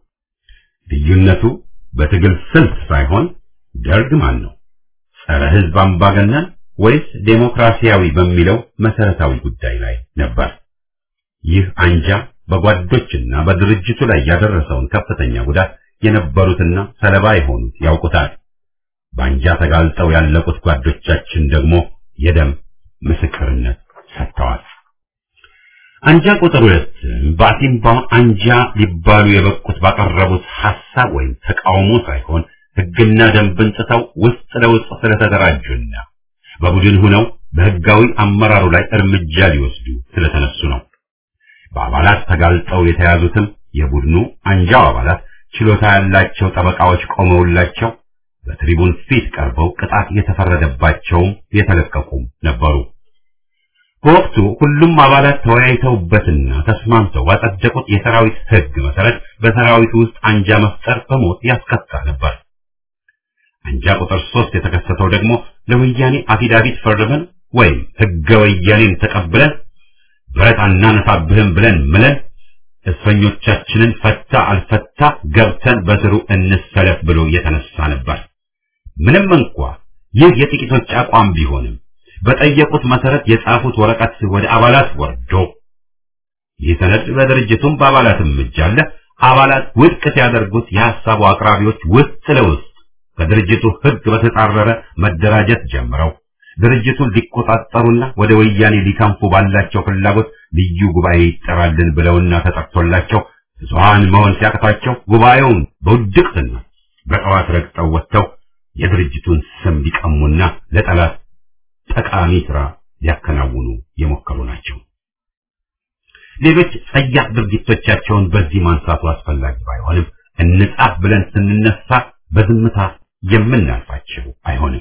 ልዩነቱ በትግል ስልት ሳይሆን ደርግ ማን ነው? ጸረ ህዝብ አምባገነን ወይስ ዴሞክራሲያዊ በሚለው መሰረታዊ ጉዳይ ላይ ነበር። ይህ አንጃ በጓዶችና በድርጅቱ ላይ ያደረሰውን ከፍተኛ ጉዳት የነበሩትና ሰለባ የሆኑት ያውቁታል። በአንጃ ተጋልጠው ያለቁት ጓዶቻችን ደግሞ የደም ምስክርነት ሰጥተዋል። አንጃ ቁጥር ሁለት በአሲምባ አንጃ ሊባሉ የበቁት ባቀረቡት ሐሳብ ወይም ተቃውሞ ሳይሆን ህግና ደንብን ጥሰው ውስጥ ለውስጥ ስለተደራጁና በቡድን ሆነው በህጋዊ አመራሩ ላይ እርምጃ ሊወስዱ ስለተነሱ ነው። በአባላት ተጋልጠው የተያዙትም የቡድኑ አንጃው አባላት ችሎታ ያላቸው ጠበቃዎች ቆመውላቸው በትሪቡን ፊት ቀርበው ቅጣት የተፈረደባቸውም የተለቀቁም ነበሩ። በወቅቱ ሁሉም አባላት ተወያይተውበትና ተስማምተው ባጸደቁት የሰራዊት ህግ መሰረት በሰራዊቱ ውስጥ አንጃ መፍጠር በሞት ያስቀጣ ነበር። አንጃ ቁጥር ሶስት የተከሰተው ደግሞ ለወያኔ አፊዳቪት ፈርመን ወይም ህገ ወያኔን ተቀብለን ብረት አናነሳብህም ብለን ምለን እስረኞቻችንን ፈታ አልፈታ ገብተን በስሩ እንሰለፍ ብሎ የተነሳ ነበር። ምንም እንኳ ይህ የጥቂቶች አቋም ቢሆንም በጠየቁት መሰረት የጻፉት ወረቀት ወደ አባላት ወርዶ ይህ ሰነድ በድርጅቱም በአባላትም እጅ አለ። አባላት ውድቅ ሲያደርጉት የሐሳቡ አቅራቢዎች ውስጥ ለውስጥ ከድርጅቱ ህግ በተጻረረ መደራጀት ጀምረው ድርጅቱን ሊቆጣጠሩና ወደ ወያኔ ሊከንፉ ባላቸው ፍላጎት ልዩ ጉባኤ ይጠራልን ብለውና ተጠርቶላቸው ብዙሃን መሆን ሲያቅታቸው ጉባኤውን በውድቅትና በጠዋት ረግጠው ወጥተው የድርጅቱን ስም ሊቀሙና ለጠላት ጠቃሚ ስራ ሊያከናውኑ የሞከሩ ናቸው። ሌሎች ጸያፍ ድርጊቶቻቸውን በዚህ ማንሳቱ አስፈላጊ ባይሆንም እንጻፍ ብለን ስንነሳ በዝምታ የምናልፋቸው አይሆንም።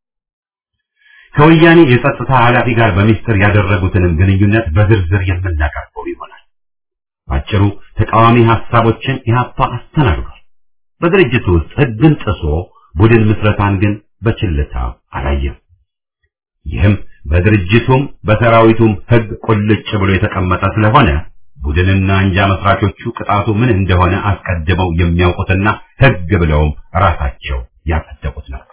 ከወያኔ የጸጥታ ኃላፊ ጋር በሚስጥር ያደረጉትንም ግንኙነት በዝርዝር የምናቀርበው ይሆናል። ባጭሩ ተቃዋሚ ሐሳቦችን ኢህአፓ አስተናግዷል። በድርጅቱ ውስጥ ሕግን ጥሶ ቡድን ምስረታን ግን በችልታ አላየም። ይህም በድርጅቱም በሰራዊቱም ሕግ ቁልጭ ብሎ የተቀመጠ ስለሆነ ቡድንና አንጃ መስራቾቹ ቅጣቱ ምን እንደሆነ አስቀድመው የሚያውቁትና ሕግ ብለውም ራሳቸው ያጸደቁት ነው።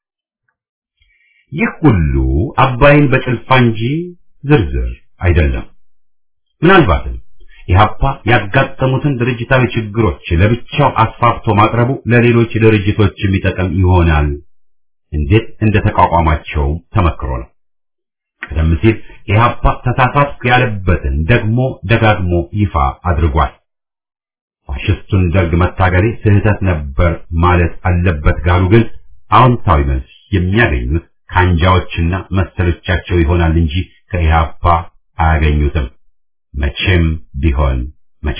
ይህ ሁሉ አባይን በጭልፋ እንጂ ዝርዝር አይደለም። ምናልባትም ኢህአፓ ያጋጠሙትን ድርጅታዊ ችግሮች ለብቻው አስፋፍቶ ማቅረቡ ለሌሎች ድርጅቶች የሚጠቅም ይሆናል። እንዴት እንደተቋቋማቸው ተመክሮ ነው። ቀደም ሲል ኢህአፓ ተሳሳትኩ ያለበትን ደግሞ ደጋግሞ ይፋ አድርጓል። ፋሽስቱን ደርግ መታገሌ ስህተት ነበር ማለት አለበት ጋሉ ግን አዎንታዊ መልስ የሚያገኙት ከአንጃዎችና መሰሎቻቸው ይሆናል እንጂ ከኢህአፓ አያገኙትም። መቼም ቢሆን መቼ።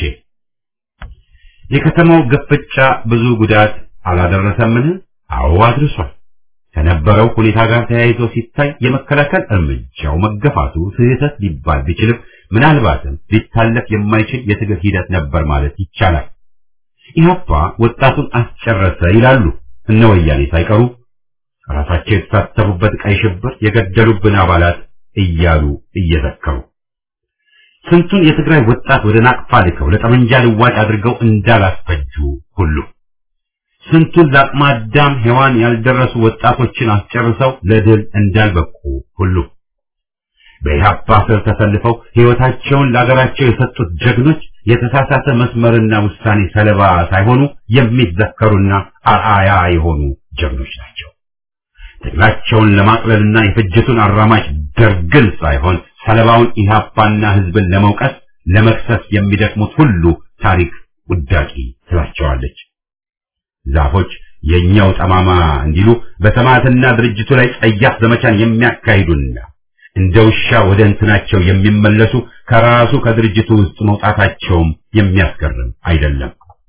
የከተማው ግፍጫ ብዙ ጉዳት አላደረሰምን? አዎ አድርሷል። ከነበረው ሁኔታ ጋር ተያይዞ ሲታይ የመከላከል እርምጃው መገፋቱ ስህተት ሊባል ቢችልም ምናልባትም ሊታለፍ የማይችል የትግል ሂደት ነበር ማለት ይቻላል። ኢህአፓ ወጣቱን አስጨረሰ ይላሉ እነ ወያኔ ሳይቀሩ ራሳቸው የተሳተፉበት ቀይ ሽብር የገደሉብን አባላት እያሉ እየዘከሩ ስንቱን የትግራይ ወጣት ወደ ናቅፋ ልከው ለጠመንጃ ልዋጭ አድርገው እንዳላስፈጁ ሁሉ ስንቱን ለአቅመ አዳም ሔዋን ያልደረሱ ወጣቶችን አስጨርሰው ለድል እንዳልበቁ ሁሉ በኢህአፓ ስር ተሰልፈው ሕይወታቸውን ለአገራቸው የሰጡት ጀግኖች የተሳሳተ መስመርና ውሳኔ ሰለባ ሳይሆኑ የሚዘከሩና አርአያ የሆኑ ጀግኖች ናቸው። ትግላቸውን ለማቅለልና የፍጅቱን አራማጅ ደርግን ሳይሆን ሰለባውን ኢህአፓና ህዝብን ለመውቀስ ለመክሰስ የሚደክሙት ሁሉ ታሪክ ውዳቂ ትላቸዋለች። ዛፎች የኛው ጠማማ እንዲሉ በሰማዕትና ድርጅቱ ላይ ጸያፍ ዘመቻን የሚያካሂዱና እንደ ውሻ ወደ እንትናቸው የሚመለሱ ከራሱ ከድርጅቱ ውስጥ መውጣታቸውም የሚያስገርም አይደለም።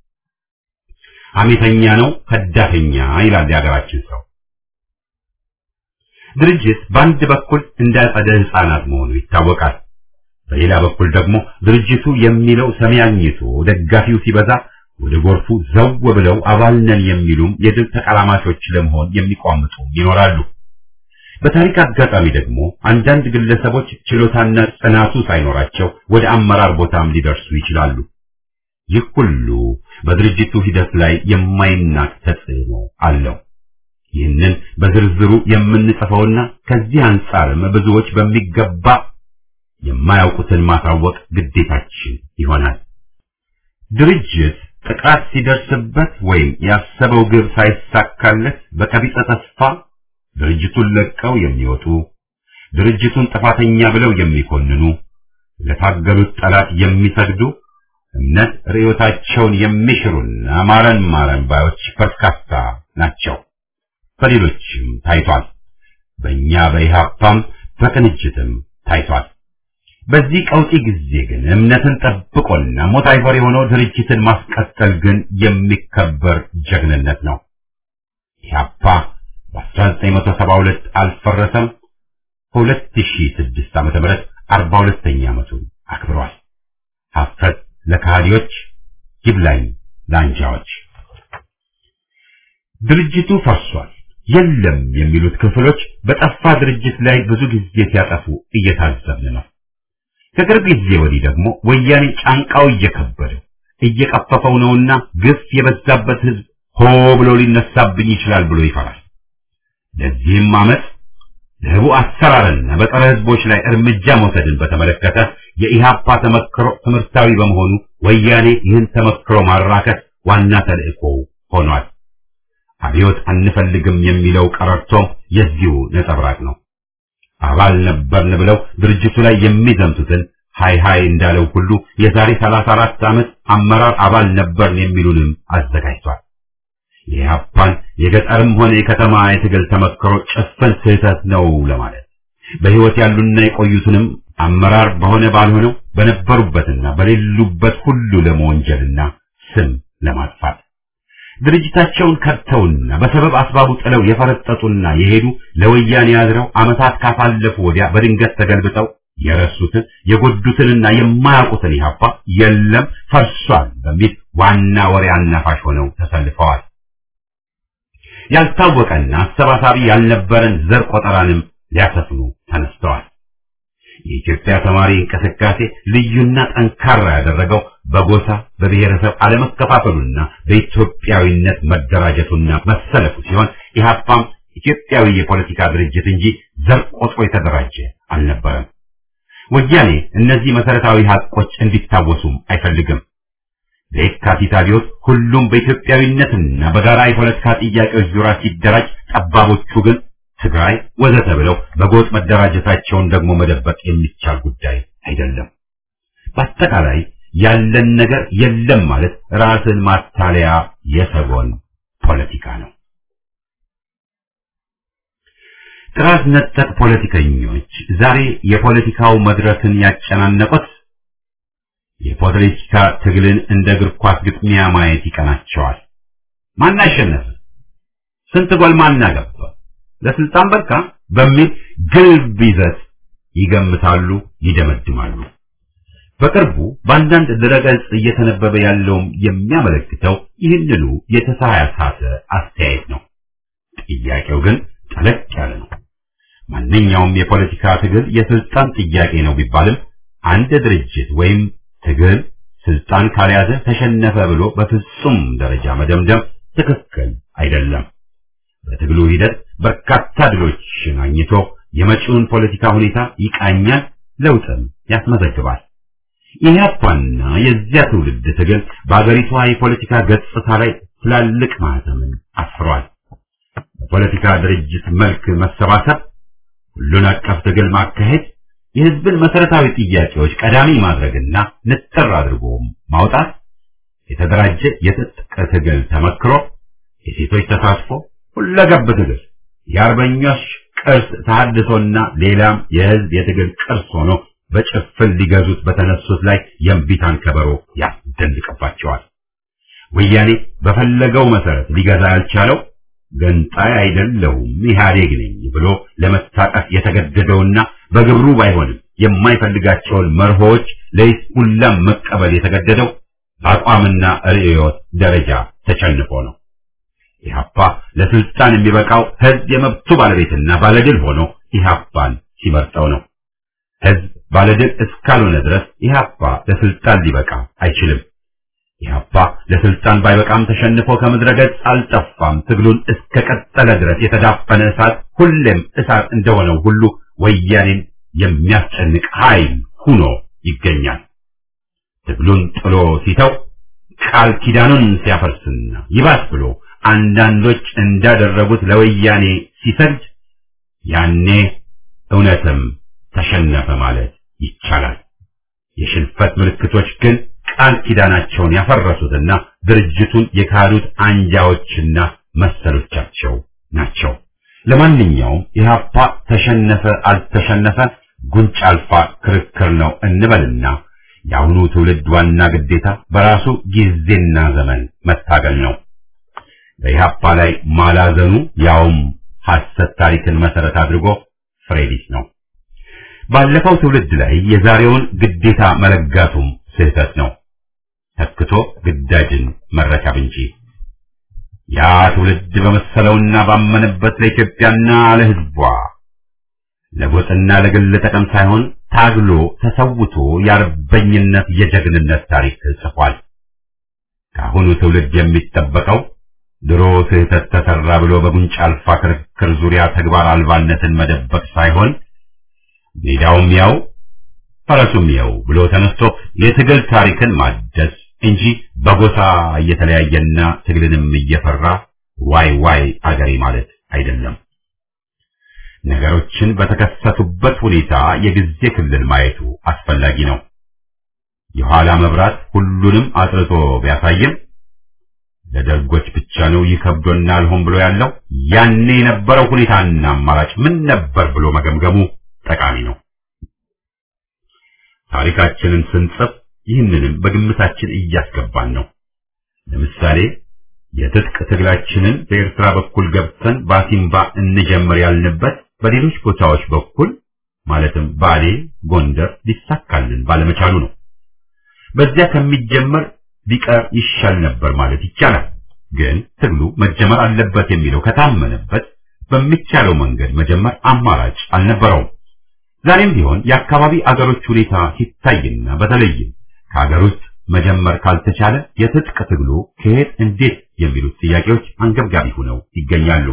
ሐሜተኛ ነው፣ ከዳተኛ ይላል የሀገራችን ሰው። ድርጅት በአንድ በኩል እንደ አጸደ ሕፃናት መሆኑ ይታወቃል። በሌላ በኩል ደግሞ ድርጅቱ የሚለው ሰሚ አግኝቶ ደጋፊው ሲበዛ ወደ ጎርፉ ዘው ብለው አባል ነን የሚሉም የድል ተቀላማሾች ለመሆን የሚቋምጡ ይኖራሉ። በታሪክ አጋጣሚ ደግሞ አንዳንድ ግለሰቦች ችሎታና ጽናቱ ሳይኖራቸው ወደ አመራር ቦታም ሊደርሱ ይችላሉ። ይህ ሁሉ በድርጅቱ ሂደት ላይ የማይናቅ ተጽዕኖ አለው። ይህንን በዝርዝሩ የምንጽፈውና ከዚህ አንጻርም ብዙዎች በሚገባ የማያውቁትን ማሳወቅ ግዴታችን ይሆናል። ድርጅት ጥቃት ሲደርስበት ወይም ያሰበው ግብ ሳይሳካለት በቀቢጸ ተስፋ ድርጅቱን ለቀው የሚወጡ ድርጅቱን ጥፋተኛ ብለው የሚኮንኑ ለታገሉት ጠላት የሚሰግዱ እምነት ርዕዮታቸውን የሚሽሩና ማረን ማረን ባዮች በርካታ ናቸው። በሌሎችም ታይቷል። በእኛ በኢህአፓም በቅንጅትም ታይቷል። በዚህ ቀውጢ ጊዜ ግን እምነትን ጠብቆና ሞት አይፈር የሆነው ድርጅትን ማስቀጠል ግን የሚከበር ጀግንነት ነው። ኢህአፓ በ1972 አልፈረሰም። በ2006 ዓመተ ምህረት 42ኛ ዓመቱን አክብሯል። ሀፍረት ለካህዲዎች ይብላኝ ለአንጃዎች። ድርጅቱ ፈርሷል የለም የሚሉት ክፍሎች በጠፋ ድርጅት ላይ ብዙ ጊዜ ሲያጠፉ እየታዘብን ነው። ከቅርብ ጊዜ ወዲህ ደግሞ ወያኔ ጫንቃው እየከበደው እየቀፈፈው ነውና ግፍ የበዛበት ህዝብ ሆ ብሎ ሊነሳብኝ ይችላል ብሎ ይፈራል። ለዚህም አመት ለህቡ አሰራርና በጸረ ህዝቦች ላይ እርምጃ መውሰድን በተመለከተ የኢህአፓ ተመክሮ ትምህርታዊ በመሆኑ ወያኔ ይህን ተመክሮ ማራከት ዋና ተልእኮ ሆኗል። አብዮት አንፈልግም የሚለው ቀረርቶም የዚሁ ነጸብራቅ ነው። አባል ነበርን ብለው ድርጅቱ ላይ የሚዘምቱትን ሃይ ሃይ እንዳለው ሁሉ የዛሬ 34 ዓመት አመራር አባል ነበርን የሚሉንም አዘጋጅቷል። የኢህአፓን የገጠርም ሆነ የከተማ የትግል ተመክሮ ጭፍን ስህተት ነው ለማለት በህይወት ያሉና የቆዩትንም አመራር በሆነ ባልሆነው በነበሩበትና በሌሉበት ሁሉ ለመወንጀልና ስም ለማጥፋት ድርጅታቸውን ከድተውና በሰበብ አስባቡ ጥለው የፈረጠጡና የሄዱ ለወያኔ ያዝረው ዓመታት ካሳለፉ ወዲያ በድንገት ተገልብጠው የረሱትን የጎዱትንና የማያውቁትን ኢህአፓ የለም ፈርሷል በሚል ዋና ወሬ አናፋሽ ሆነው ተሰልፈዋል። ያልታወቀና አሰባሳቢ ያልነበረን ዘር ቆጠራንም ሊያሰፍኑ ተነስተዋል። የኢትዮጵያ ተማሪ እንቅስቃሴ ልዩና ጠንካራ ያደረገው በጎሳ በብሔረሰብ አለመከፋፈሉና በኢትዮጵያዊነት መደራጀቱና መሰለፉ ሲሆን ኢህአፓም ኢትዮጵያዊ የፖለቲካ ድርጅት እንጂ ዘር ቆጥሮ የተደራጀ አልነበረም። ወያኔ እነዚህ መሰረታዊ ሀቆች እንዲታወሱም አይፈልግም። ለየካቲት አብዮት ሁሉም በኢትዮጵያዊነትና በጋራ የፖለቲካ ጥያቄዎች ዙሪያ ሲደራጅ፣ ጠባቦቹ ግን ትግራይ ወዘተ ብለው በጎጥ መደራጀታቸውን ደግሞ መደበቅ የሚቻል ጉዳይ አይደለም። በአጠቃላይ ያለን ነገር የለም ማለት ራስን ማታለያ የሰጎን ፖለቲካ ነው። ጥራዝ ነጠቅ ፖለቲከኞች ዛሬ የፖለቲካው መድረክን ያጨናነቁት የፖለቲካ ትግልን እንደ እግር ኳስ ግጥሚያ ማየት ይቀናቸዋል። ማን አሸነፈ? ስንት ጎል ማን አገባ? ለስልጣን በቃ በሚል ግልብ ይዘት ይገምታሉ፣ ይደመድማሉ። በቅርቡ በአንዳንድ ድረገጽ እየተነበበ ያለውም የሚያመለክተው ይህንኑ የተሳሳተ አስተያየት ነው። ጥያቄው ግን ጠለቅ ያለ ነው። ማንኛውም የፖለቲካ ትግል የስልጣን ጥያቄ ነው ቢባልም አንድ ድርጅት ወይም ትግል ስልጣን ካልያዘ ተሸነፈ ብሎ በፍጹም ደረጃ መደምደም ትክክል አይደለም። በትግሉ ሂደት በርካታ ድሎችን አግኝቶ የመጪውን ፖለቲካ ሁኔታ ይቃኛል፣ ለውጥም ያስመዘግባል። ኢህአፓና የዚያ ትውልድ ትግል በአገሪቷ የፖለቲካ ገጽታ ላይ ትላልቅ ማህተምን አስፍሯል። በፖለቲካ ድርጅት መልክ መሰባሰብ፣ ሁሉን አቀፍ ትግል ማካሄድ፣ የህዝብን መሰረታዊ ጥያቄዎች ቀዳሚ ማድረግና ንጥር አድርጎ ማውጣት፣ የተደራጀ የትጥቅ ትግል ተመክሮ፣ የሴቶች ተሳትፎ፣ ሁለገብ ትግል፣ የአርበኞች ቅርስ ተሐድሶና ሌላም የህዝብ የትግል ቅርስ ሆኖ በጭፍን ሊገዙት በተነሱት ላይ የእምቢታን ከበሮ ያስደንቅባቸዋል። ወያኔ በፈለገው መሰረት ሊገዛ ያልቻለው ገንጣይ አይደለሁም ኢህአዴግ ነኝ ብሎ ለመታቀፍ የተገደደውና በግብሩ ባይሆንም የማይፈልጋቸውን መርሆዎች ለይስሙላም መቀበል የተገደደው በአቋምና ርዕዮት ደረጃ ተሸንፎ ነው። ኢህአፓ ለስልጣን የሚበቃው ህዝብ የመብቱ ባለቤትና ባለድል ሆኖ ኢህአፓን ሲመርጠው ነው። ህዝብ ባለድል እስካልሆነ ድረስ ኢህአፓ ለስልጣን ሊበቃ አይችልም። ኢህአፓ ለስልጣን ባይበቃም ተሸንፎ ከምድረ ገጽ አልጠፋም። ትግሉን እስከ ቀጠለ ድረስ የተዳፈነ እሳት ሁሌም እሳት እንደሆነው ሁሉ ወያኔን የሚያስጨንቅ ኃይል ሁኖ ይገኛል። ትግሉን ጥሎ ሲተው ቃል ኪዳኑን ሲያፈርስና ይባስ ብሎ አንዳንዶች እንዳደረጉት ለወያኔ ሲሰግድ ያኔ እውነትም ተሸነፈ ማለት ይቻላል። የሽንፈት ምልክቶች ግን ቃል ኪዳናቸውን ያፈረሱትና ድርጅቱን የካዱት አንጃዎችና መሰሎቻቸው ናቸው። ለማንኛውም ኢህአፓ ተሸነፈ አልተሸነፈ ጉንጭ አልፋ ክርክር ነው እንበልና የአሁኑ ትውልድ ዋና ግዴታ በራሱ ጊዜና ዘመን መታገል ነው። በኢህአፓ ላይ ማላዘኑ ያውም ሐሰት ታሪክን መሰረት አድርጎ ፍሬ ቢስ ነው። ባለፈው ትውልድ ላይ የዛሬውን ግዴታ መለጋቱም ስህተት ነው። ተክቶ ግዳጅን መረከብ እንጂ ያ ትውልድ በመሰለውና ባመነበት ለኢትዮጵያና ለሕዝቧ ለጎጥና ለግል ጥቅም ሳይሆን ታግሎ ተሰውቶ የአርበኝነት የጀግንነት ታሪክ ጽፏል። ከአሁኑ ትውልድ የሚጠበቀው ድሮ ስህተት ተሰራ ብሎ በጉንጭ አልፋ ክርክር ዙሪያ ተግባር አልባነትን መደበቅ ሳይሆን ሜዳውም ያው ፈረሱም ያው ብሎ ተነስቶ የትግል ታሪክን ማደስ እንጂ በጎሳ እየተለያየና ትግልንም እየፈራ ዋይ ዋይ አገሬ ማለት አይደለም። ነገሮችን በተከሰቱበት ሁኔታ የጊዜ ክልል ማየቱ አስፈላጊ ነው። የኋላ መብራት ሁሉንም አጥርቶ ቢያሳይም ለደርጎች ብቻ ነው ይከብዶና አልሆን ብሎ ያለው ያኔ የነበረው ሁኔታና አማራጭ ምን ነበር ብሎ መገምገሙ ጠቃሚ ነው። ታሪካችንን ስንጽፍ ይህንንም በግምታችን እያስገባን ነው። ለምሳሌ የትጥቅ ትግላችንን በኤርትራ በኩል ገብተን ባሲምባ እንጀምር ያልንበት በሌሎች ቦታዎች በኩል ማለትም ባሌ፣ ጎንደር ሊሳካልን ባለመቻሉ ነው። በዚያ ከሚጀመር ቢቀር ይሻል ነበር ማለት ይቻላል። ግን ትግሉ መጀመር አለበት የሚለው ከታመነበት በሚቻለው መንገድ መጀመር አማራጭ አልነበረውም። ዛሬም ቢሆን የአካባቢ አገሮች ሁኔታ ሲታይና በተለይም ከሀገር ውስጥ መጀመር ካልተቻለ የትጥቅ ትግሉ ከየት እንዴት የሚሉት ጥያቄዎች አንገብጋቢ ሆነው ይገኛሉ።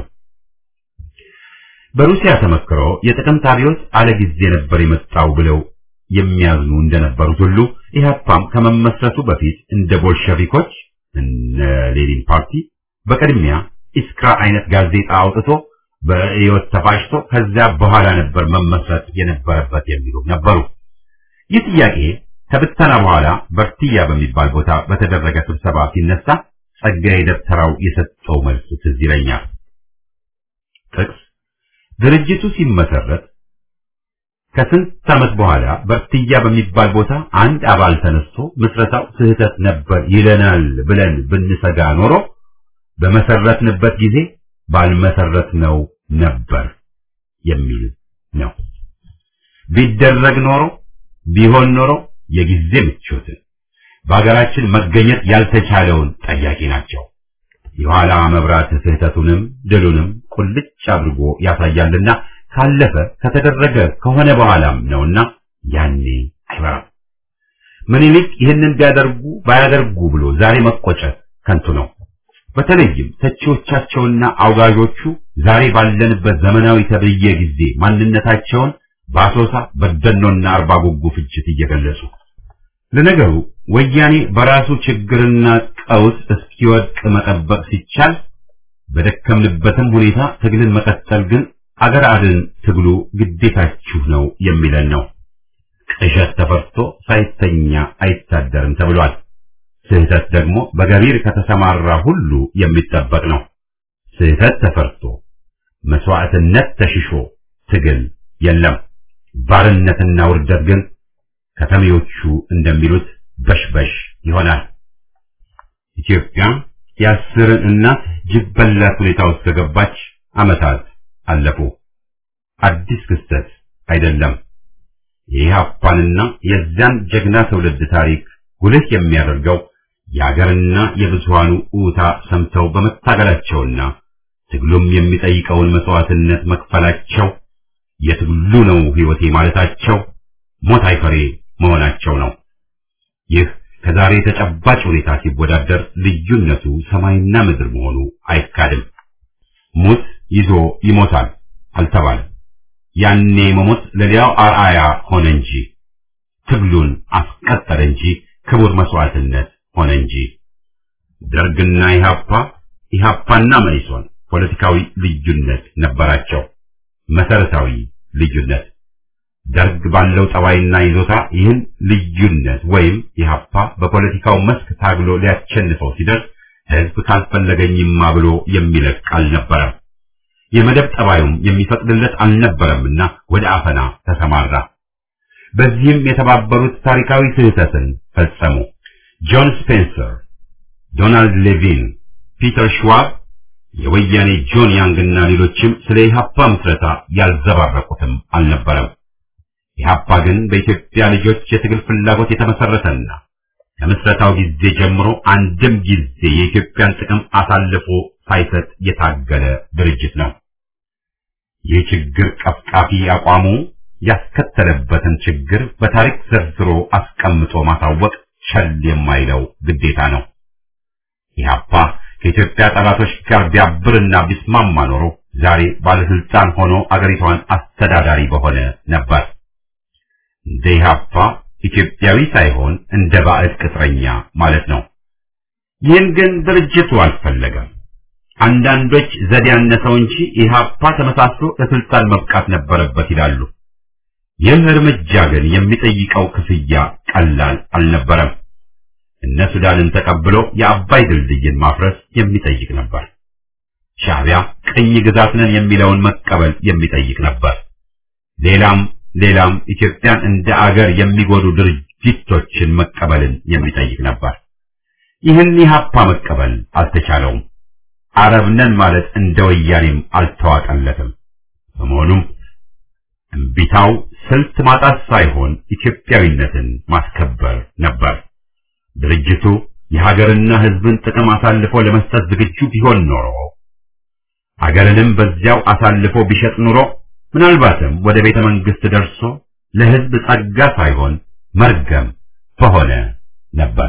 በሩሲያ ተመክሮ የጥቅምት አብዮት አለ ጊዜ ነበር የመጣው ብለው የሚያዝኑ እንደነበሩት ሁሉ ኢህአፓም ከመመስረቱ በፊት እንደ ቦልሸቪኮች እነ ሌኒን ፓርቲ በቅድሚያ ኢስክራ አይነት ጋዜጣ አውጥቶ በህይወት ተፋጭቶ ከዚያ በኋላ ነበር መመስረት የነበረበት የሚሉ ነበሩ። ይህ ጥያቄ ከብተና በኋላ በርትያ በሚባል ቦታ በተደረገ ስብሰባ ሲነሳ ጸጋዬ ደብተራው የሰጠው መልስ ትዝ ይለኛል። ጥቅስ ድርጅቱ ሲመሰረት ከስንት ዓመት በኋላ በርትያ በሚባል ቦታ አንድ አባል ተነስቶ ምስረታው ስህተት ነበር ይለናል ብለን ብንሰጋ ኖሮ በመሰረትንበት ጊዜ ባልመሰረት ነው ነበር የሚል ነው። ቢደረግ ኖሮ ቢሆን ኖሮ የጊዜ ምቾትን በሀገራችን መገኘት ያልተቻለውን ጠያቂ ናቸው። የኋላ መብራት ስህተቱንም ድሉንም ቁልጭ አድርጎ ያሳያልና ካለፈ ከተደረገ ከሆነ በኋላም ነውና ያኔ አይበራም። ምኒልክ ይህንን ቢያደርጉ ባያደርጉ ብሎ ዛሬ መቆጨት ከንቱ ነው። በተለይም ተቺዎቻቸውና አውጋዦቹ ዛሬ ባለንበት ዘመናዊ ተብዬ ጊዜ ማንነታቸውን በአሶሳ በደኖና አርባ ጉጉ ፍጅት እየገለጹ ለነገሩ ወያኔ በራሱ ችግርና ቀውስ እስኪወድቅ መጠበቅ ሲቻል በደከምንበትም ሁኔታ ትግልን መቀጠል ግን አገር አድን ትግሉ ግዴታችሁ ነው የሚለን ነው። ቅዠት ተፈርቶ ሳይተኛ አይታደርም ተብሏል። ስህተት ደግሞ በገቢር ከተሰማራ ሁሉ የሚጠበቅ ነው። ስህተት ተፈርቶ መስዋዕትነት ተሽሾ ትግል የለም። ባርነትና ውርደት ግን ከተሜዎቹ እንደሚሉት በሽበሽ ይሆናል። ኢትዮጵያ የአስርን እናት ጅብ በላት ሁኔታ ውስጥ ከገባች ዓመታት አለፉ። አዲስ ክስተት አይደለም። የኢህአፓንና የዚያን ጀግና ትውልድ ታሪክ ጉልህ የሚያደርገው የአገርና የብዙሃኑ ኡታ ሰምተው በመታገላቸውና ትግሉም የሚጠይቀውን መስዋዕትነት መክፈላቸው የትግሉ ነው ሕይወቴ ማለታቸው ሞት አይፈሬ መሆናቸው ነው። ይህ ከዛሬ ተጨባጭ ሁኔታ ሲወዳደር ልዩነቱ ሰማይና ምድር መሆኑ አይካድም። ሙት ይዞ ይሞታል አልተባለም። ያኔ መሞት ለሌላው አርአያ ሆነ እንጂ ትግሉን አስቀጠለ እንጂ ክቡር መስዋዕትነት ሆነ እንጂ ደርግና ኢህአፓ ኢህአፓና መኢሶን ፖለቲካዊ ልዩነት ነበራቸው። መሰረታዊ ልዩነት ደርግ ባለው ጠባይና ይዞታ ይህን ልዩነት ወይም ኢህአፓ በፖለቲካው መስክ ታግሎ ሊያሸንፈው ሲደርስ ህዝብ ካልፈለገኝማ ብሎ የሚለቅ አልነበረም። የመደብ ጠባዩም የሚፈቅድለት አልነበረምና ወደ አፈና ተሰማራ። በዚህም የተባበሩት ታሪካዊ ስህተትን ፈጸሙ። ጆን ስፔንሰር፣ ዶናልድ ሌቪን፣ ፒተር ሽዋብ፣ የወያኔ ጆን ያንግና ሌሎችም ስለ ኢህአፓ ምስረታ ያልዘባረቁትም አልነበረም። ኢህአፓ ግን በኢትዮጵያ ልጆች የትግል ፍላጎት የተመሰረተና ከምስረታው ጊዜ ጀምሮ አንድም ጊዜ የኢትዮጵያን ጥቅም አሳልፎ ሳይሰጥ የታገለ ድርጅት ነው። ይህ ችግር ቀፍቃፊ አቋሙ ያስከተለበትን ችግር በታሪክ ዘርዝሮ አስቀምጦ ማሳወቅ ቸል የማይለው ግዴታ ነው። ኢህአፓ ከኢትዮጵያ ጠላቶች ጋር ቢያብርና ቢስማማ ኖሮ ዛሬ ባለስልጣን ሆኖ አገሪቷን አስተዳዳሪ በሆነ ነበር። እንደ ኢህአፓ ኢትዮጵያዊ ሳይሆን እንደ ባዕድ ቅጥረኛ ማለት ነው። ይህን ግን ድርጅቱ አልፈለገም። አንዳንዶች ዘዴ ያነሰው እንጂ ኢህአፓ ተመሳስሎ ለስልጣን መብቃት ነበረበት ይላሉ። ይህ እርምጃ ግን የሚጠይቀው ክፍያ ቀላል አልነበረም። እነ ሱዳንን ተቀብሎ የአባይ ድልድይን ማፍረስ የሚጠይቅ ነበር። ሻዕቢያ ቅኝ ግዛት ነን የሚለውን መቀበል የሚጠይቅ ነበር። ሌላም ሌላም ኢትዮጵያን እንደ አገር የሚጎዱ ድርጊቶችን መቀበልን የሚጠይቅ ነበር። ይህን ኢህአፓ መቀበል አልተቻለውም። አረብ ነን ማለት እንደ ወያኔም አልተዋጠለትም። በመሆኑም እምቢታው ስልት ማጣት ሳይሆን ኢትዮጵያዊነትን ማስከበር ነበር። ድርጅቱ የሀገርና ሕዝብን ጥቅም አሳልፎ ለመስጠት ዝግጁ ቢሆን ኖሮ ሀገርንም በዚያው አሳልፎ ቢሸጥ ኑሮ ምናልባትም ወደ ቤተ መንግስት ደርሶ ለሕዝብ ጸጋ ሳይሆን መርገም በሆነ ነበር።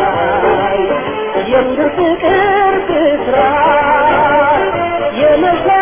የምድር ፍቅር ብስራት የመ